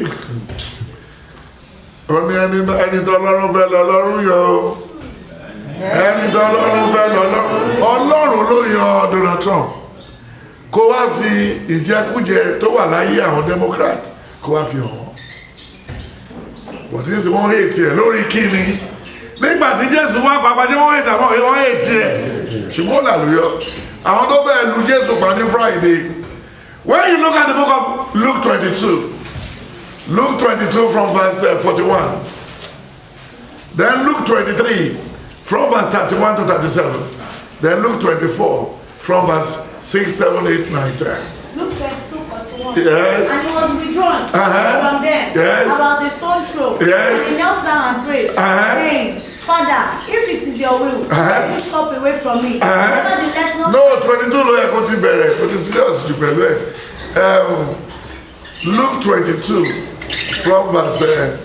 ó ní ẹni ẹni tó lọ́rùn fẹ́ lọ lọ́rùn yọ ẹni tó lọ́rùn fẹ́ lọ lọ́rùn ọlọ́run ló yan Donald Trump kó wá fi ìjẹkújẹ tó wà láyé àwọn Democrat kó wá fi hàn wọ́n bọ̀dí sì wọ́n hètì ẹ̀ lórí kíni nígbà tí Jésù wá pàpà jẹ́ wọ́n hètì àmọ́ wọ́n hètì ẹ̀ ṣùgbọ́n làlùyọ àwọn tó fẹ́ lu Jésù pa ní Friday when you look at the book of Luke twenty-two Luke twenty-two from verse uh, forty-one then Luke twenty-three from verse thirty-one to thirty-seven then Luke twenty-four from verse six seven eight nine ten. Luke 22, 41. Yes. And he was withdrawn Uh-huh. from them Yes. about the stone throw. Yes. And he knelt down and prayed, Uh-huh. saying, Father, if it is your will, Uh-huh. take this cup away from me. Uh-huh. Nevertheless, not no twenty-two ló yẹ kó ti bẹ̀rẹ̀ kó ti serious jù pẹ̀lú ẹ̀ um, Luke twenty-two from verse uh,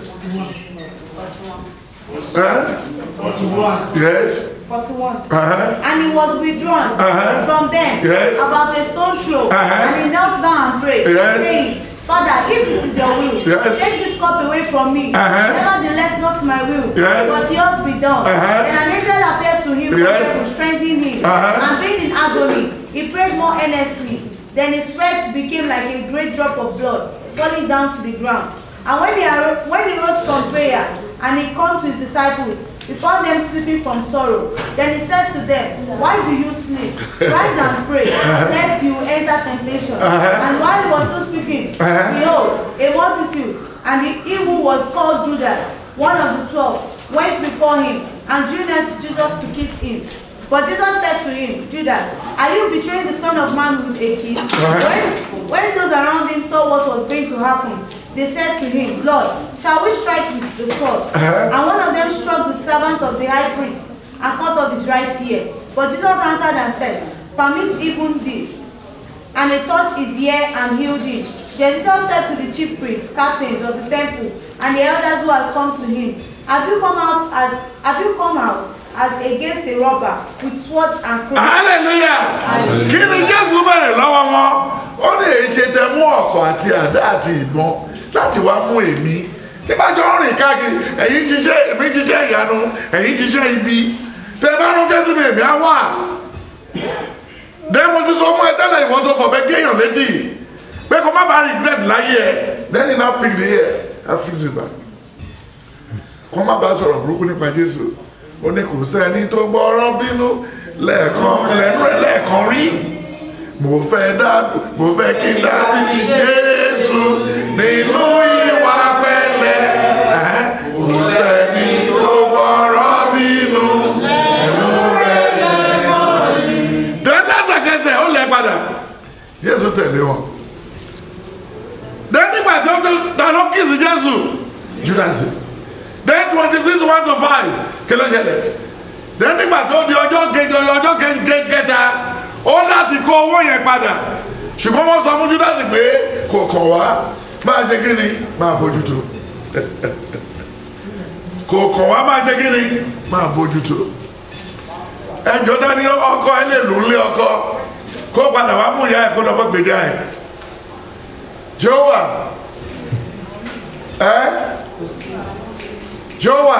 uh, yes 41. uh-huh. And he was withdrawn Uh-huh. from them Yes. about a stone throw. Uh-huh. And he knelt down and prayed, Yes. saying, Father, if it is your will, Yes. take this cup away from me. Uh-huh. Nevertheless, not my will, Yes. but yours be done. Uh-huh. Then an angel appeared to him Yes. to strengthen him. Uh-huh. And being in agony, he prayed more earnestly. Then his sweat became like a great drop of blood falling down to the ground. And when he, arose, when he rose from prayer and he came to his disciples, he found them sleeping from sorrow. Then he said to them, Why do you sleep? Rise and pray, lest you enter temptation. Uh-huh. And while he was still speaking, Uh-huh. behold, a multitude, and he, he who was called Judas, one of the twelve, went before him and drew near to Jesus to kiss him. But Jesus said to him, Judas, are you betraying the Son of Man with a kiss? When, when those around him saw what was going to happen, they said to him, Lord, shall we strike with the sword? Uh-huh. And one of them struck the servant of the high priest and cut off his right ear. But Jesus answered and said, Permit even this. And he touched his ear and healed him. Then Jesus said to the chief priests, captains of the temple, and the elders who had come to him, Have you come out as have you come out as against a robber with swords and crowns? hallelujah kí ni jésù bẹ̀rẹ̀ lọ́wọ́ wọn ó ní èyí ṣe tẹ mú ọ̀kọ̀ àti àdá àti ìbọn láti wá mú èmi tí bá jọ ń rìn káàkiri ẹ̀yin jíjẹ́ èmi jíjẹ́ ìyanu ẹ̀yin jíjẹ́ ibi tẹ bá rán jésù ní èmi á wà dẹ́ mo ti sọ fún ẹ tẹ́lẹ̀ ìwọ tó fọ̀bẹ́ géèyàn létí pé kó má bàa regret láyé ẹ then he now pick the ear and fix it back kó má bàa sọ̀rọ̀ burúkú nípa jésù ó ní kò sẹ́ni tó gbọ́rọ̀ bínú lẹ́ẹ̀kan lẹ́nu ẹ̀ lẹ́ẹ̀kan rí mo fẹ́ dábì mo fẹ́ kí n dábì jésù nínú ìwà pẹ̀lẹ́ ẹ̀hẹ́n. kò sẹ́ni tó gbọ́rọ̀ bínú lẹ́nu rẹ̀ judas then twenty six one to five kí ló ṣẹlẹ̀ then nígbà tó di ọjọ́ kejì ọjọ́ kejì kẹta ó láti kó owó yẹn padà ṣùgbọ́n wọ́n sọ fún judas pé kò kàn wá máa ṣe kí ni máa bójútó kò kàn wá máa ṣe kí ni máa bójútó ẹjọ́ dání ọkọ ẹ lè lù ú lé ọkọ kó padà wá mú ìyá ẹ kó lọ́pọ̀ gbèjà ẹ jowa ẹ jowa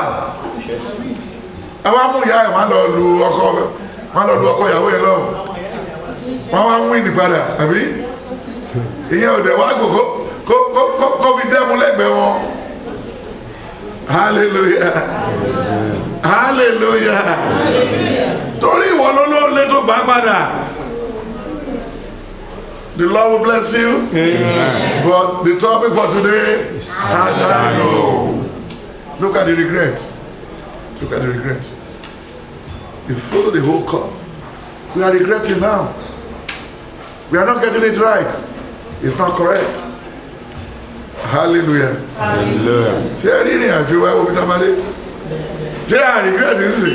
ẹ wá mú ìyá ẹ wọn lọ lu ọkọ wọn lọ lu ọkọ ìyàwó yẹn lọ wọn wá ń wí ní padà àbí ìyẹn ò dẹ̀ wá gò kó kó kó kó fi dẹ́mu lẹ́gbẹ̀ẹ́ wọn hallelujah hallelujah torí ìwọ ló ló lé tó gbà padà the lord will bless you Amen. but the topic for today had I know look at the regrets look at the regrets you follow the whole cup we are regretting now we are not getting it right it's not correct hallelujah hallelujah ṣé ẹ rí ìrìn àjò wa omi tá a máa dé ṣé à regret ń sìn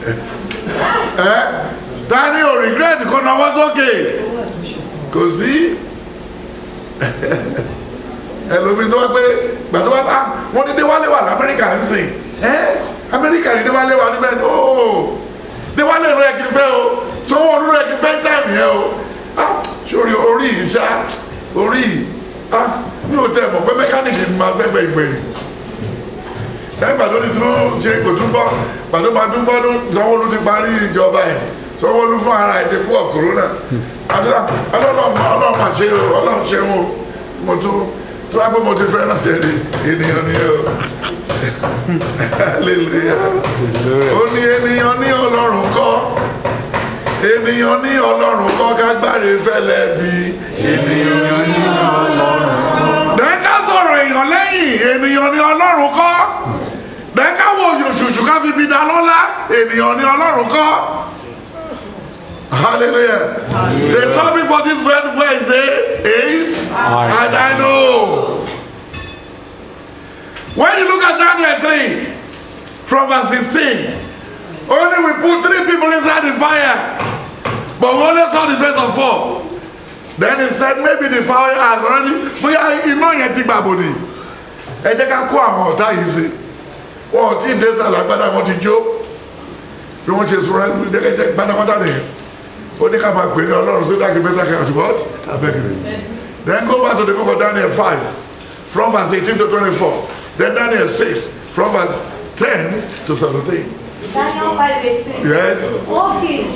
ẹ ta ni ò regret kó náwó sókè kò sí ẹlòmíín tó wá pé gbàtọ́ wá bá wọn ní déwálé wà lamẹ́ríkà ń sìn ẹ amẹ́ríkà ní déwálé wà níbẹ̀ ooo déwálé ló yẹ kí n fẹ́ o sanwó ọdún ló yẹ kí n fẹ́ táìmù yẹn o ah sórí orí yìí ṣá orí yìí ah mi ò tẹ mọ̀ pé mẹkáníìkì ni máa fẹ́ gbẹ̀yìn gbẹ̀yìn lẹ́yìn gbàdó ti tún ṣe kò tún bọ́ gbàdó máa tún bọ́ sanwó-olu ti parí ìjọba ẹ̀ sanwó-olu fún ara ẹ̀ ti kú of corona àdúrà ọlọ́run ọlọ́run máa ṣe o ọlọ́run ṣe o mo tún tó wá pé mo ti fẹ́ náà ṣe ni ènìyàn ni o hallelujah ó ní ènìyàn ní ọlọ́run kọ́ ènìyàn ní ọlọ́run kọ́ kágbáre fẹ́lẹ́ bí ènìyàn ní ọlọ́run dẹ́ka sọ̀rọ̀ èèyàn lẹ́yìn ènìyàn ní ọlọ́run kọ́ dẹ́ka wo yòṣùṣù ká fi bí da lọ́lá ènìyàn ní ọlọ́run kọ́ hallelujah the topic for this wednesday is and i know when you look at daniel 3 from verse 16 only we put three people inside the fire but we only saw the face of four then he said maybe the fire has already bóyá iná yẹn ti gbàgbọ́ ni ẹ jẹ́ ká kó àwọn ọ̀tá yìí sí wọn ò tí ì dé sàlẹ̀ agbádá wọn ti jó bí wọ́n ṣe sọ̀rọ̀ ẹ̀ jẹ́kẹ́jẹ́ gbádágbádá nìyẹn ó ní ká máa pè ní ọlọ́run sí dákì bẹ́sẹ̀ kí àti what abẹ́kìrì then go back to the book of daniel five from verse eighteen to twenty-four then daniel six from verse ten to seventeen Daniel 5:18. yes O king,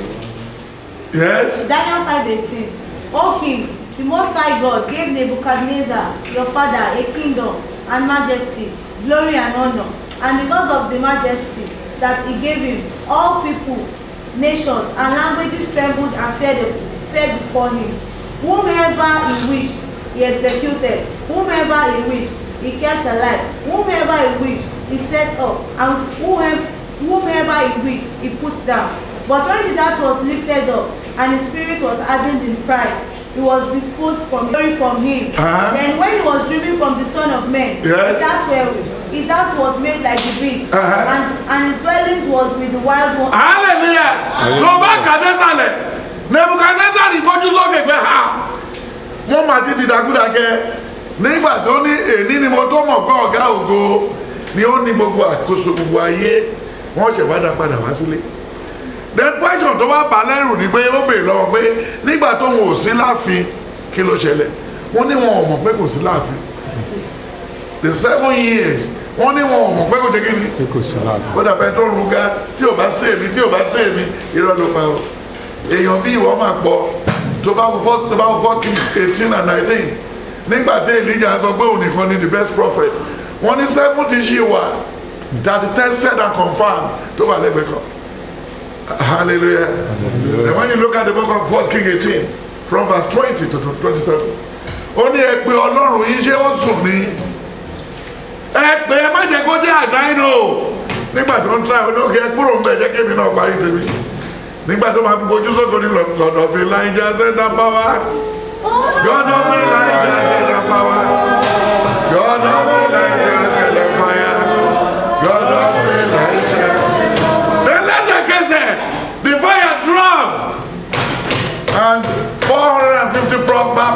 yes Daniel 5:18. O king, the Most High God gave Nebuchadnezzar, your father, a kingdom and majesty, glory and honor. And because of the majesty that he gave him, all people, nations, and languages trembled and feared, feared before him. Whomever he wished, he executed. Whomever he wished, he kept alive. Whomever he wished, he set up. And whomever, whomever he wished, he put down. But when his heart was lifted up, and his spirit was hardened in pride, he was disposed from glory from him. Uh-huh. Then when he was driven from the Son of Man, Yes. his heart wherewith, his heart was made like the beast, Uh-huh. and, and his dwellings was with the wild one. hallelujah tó bá kàdé sàlẹ̀ nebukadnezar ìgbójú sókè pé ha wọ́n máa ti dìdàkúdà kẹ nígbà tó ní èní ni mo tó mọ̀ pé ọ̀gá ògo ni ó ní gbogbo àkóso gbogbo ayé wọ́n ṣẹ̀ wá dá padà wá sílé the question tó wá bà lẹ́rù ni pé ó béèrè lọ́wọ́ pé nígbà tó wọn ò sí láàfin kí ló ṣẹlẹ̀ wọ́n ní wọn ò mọ̀ pé kò sí láàfin the seven years wọ́n ní wọn ò mọ̀ pé kò ṣe kí ni pé kò sí láàbù ó dàbẹ̀ tó ruga tí ò bá sí èmi tí ò bá sí èmi irọ́ ló pa o èèyàn bí ìwọ máa pọ̀ tó bá wọ first tó bá wọ first king eighteen and nineteen nígbà tí elijah sọ pé òun nìkan ni the best prophet wọ́n ní seventy ṣì wà that tested and confirmed tó wà lẹ́gbẹ̀ẹ́ kan hallelujah then when you look at the book of first king eighteen from verse twenty to twenty-seven ó ní ẹ pé ọlọ́run yìí ṣé ó sùn ní ẹ pé ẹ má jẹ kó jẹ àdáyìn o nígbà tó ń tra ẹ lókè ẹ kúrò ń bẹ jẹ kémi náà parí tèmi nígbà tó máa fi bojú sóko ní lọ́dọ̀ fi láìjà sẹ́dá pàwá gọ́dọ̀ fi láìjà sẹ́dá pàwá gọ́dọ̀ fi láìjà sẹ́dá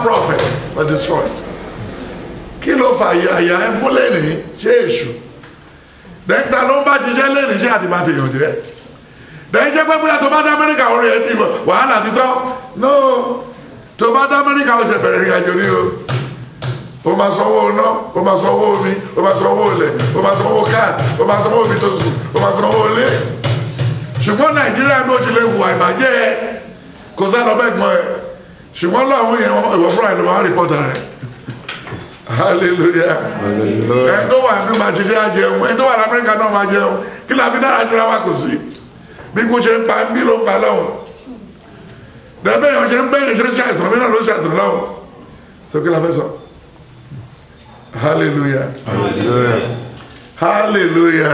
prophet were destroyed kí ló fà yà yà ẹ fún lẹ́nìí ṣé èṣù dẹ́kítà ló ń bá ṣiṣẹ́ lẹ́nìí ṣé àti máa tèèyàn jẹ́ dẹ́yìn ṣe pé bóyá tó bá dá amẹ́ríkà orí ẹ̀ dìbò wàhálà títọ́ no tó bá dá amẹ́ríkà ó ṣe bẹ̀rẹ̀ ìrìn àjò ní o o máa sanwó iná o máa sanwó omi o máa sanwó ilẹ̀ o máa sanwó káàdì o máa sanwó omi tó sùn o máa sanwó ilé ṣùgbọ́n nàìjíríà bí ó ti lè hùwà ìbàjẹ́ ẹ kò sá lọ bẹ́ẹ̀ gbọ́n ẹ ṣùgbọ́n lọ́wọ́ yẹn ìwọ fúnra ẹ̀ ló máa rìpọ́tà rẹ̀ hallelujah ẹni tó wà ní máa ṣiṣẹ́ àjẹun ẹni tó wà ní amẹ́ríkà náà máa jẹun kí la fi dára jura wa kò sí bí kò ṣe ń pa bí ló ń pa lọ́wọ́ dẹ́gbẹ́ yẹn ṣe ń bẹ́yẹn ṣe ń ṣàìsàn mí náà ló ń ṣàìsàn lọ́wọ́ sọ kí la fẹ́ sọ hallelujah hallelujah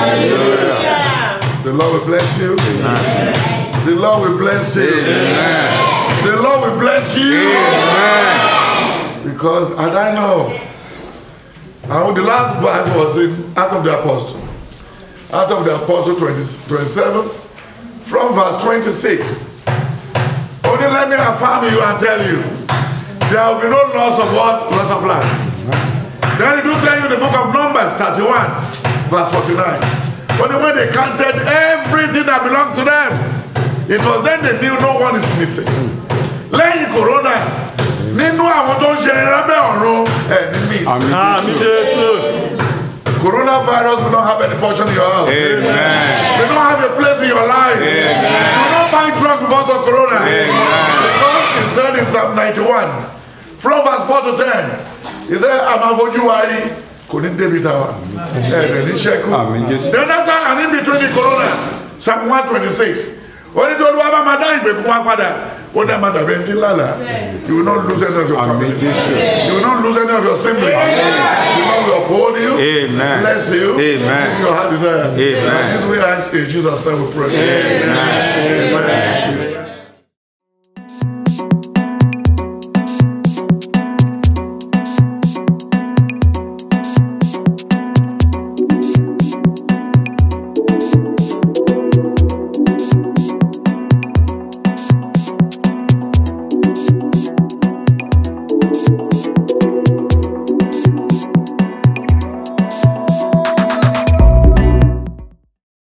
the lord will bless you the lord will bless you the lord will bless you because and I know and the last verse was in Act of the Apostle Act of the Apostle 20, 27 from verse 26 only let me affirm you and tell you there will be no loss of what loss of life then it do tell you in the book of Numbers 31 verse 49 only when they counted everything that belongs to them it was then they knew no one is missing lẹ́yìn corona nínú àwọn tó ń ṣe lábẹ́ ọ̀run ẹ̀ ní miss Àmì Jésù. coronavirus will not have any portion in your house Amen. they don't have a place in your life Amen. you don't buy drug because of corona Amen. because he said in Psalm 91 from verse 4 to 10 he said amafojú wa rí kò ní débi tàwa ẹ̀ ẹ̀ ní ṣẹ́kù Àmì Jésù. then after and in between the corona Psalm 126 oní tó olúwa bá máa dá ìgbèkùn wa padà ó dá máa dàbí ẹni tí ń lálàá you will not lose any of your Àmì family Jésù. you will not lose any of your siblings the Lord will uphold you Amen. bless you Amen. give you your heart desire Amen. and this we ask in Jesus name we pray Amen. Amen.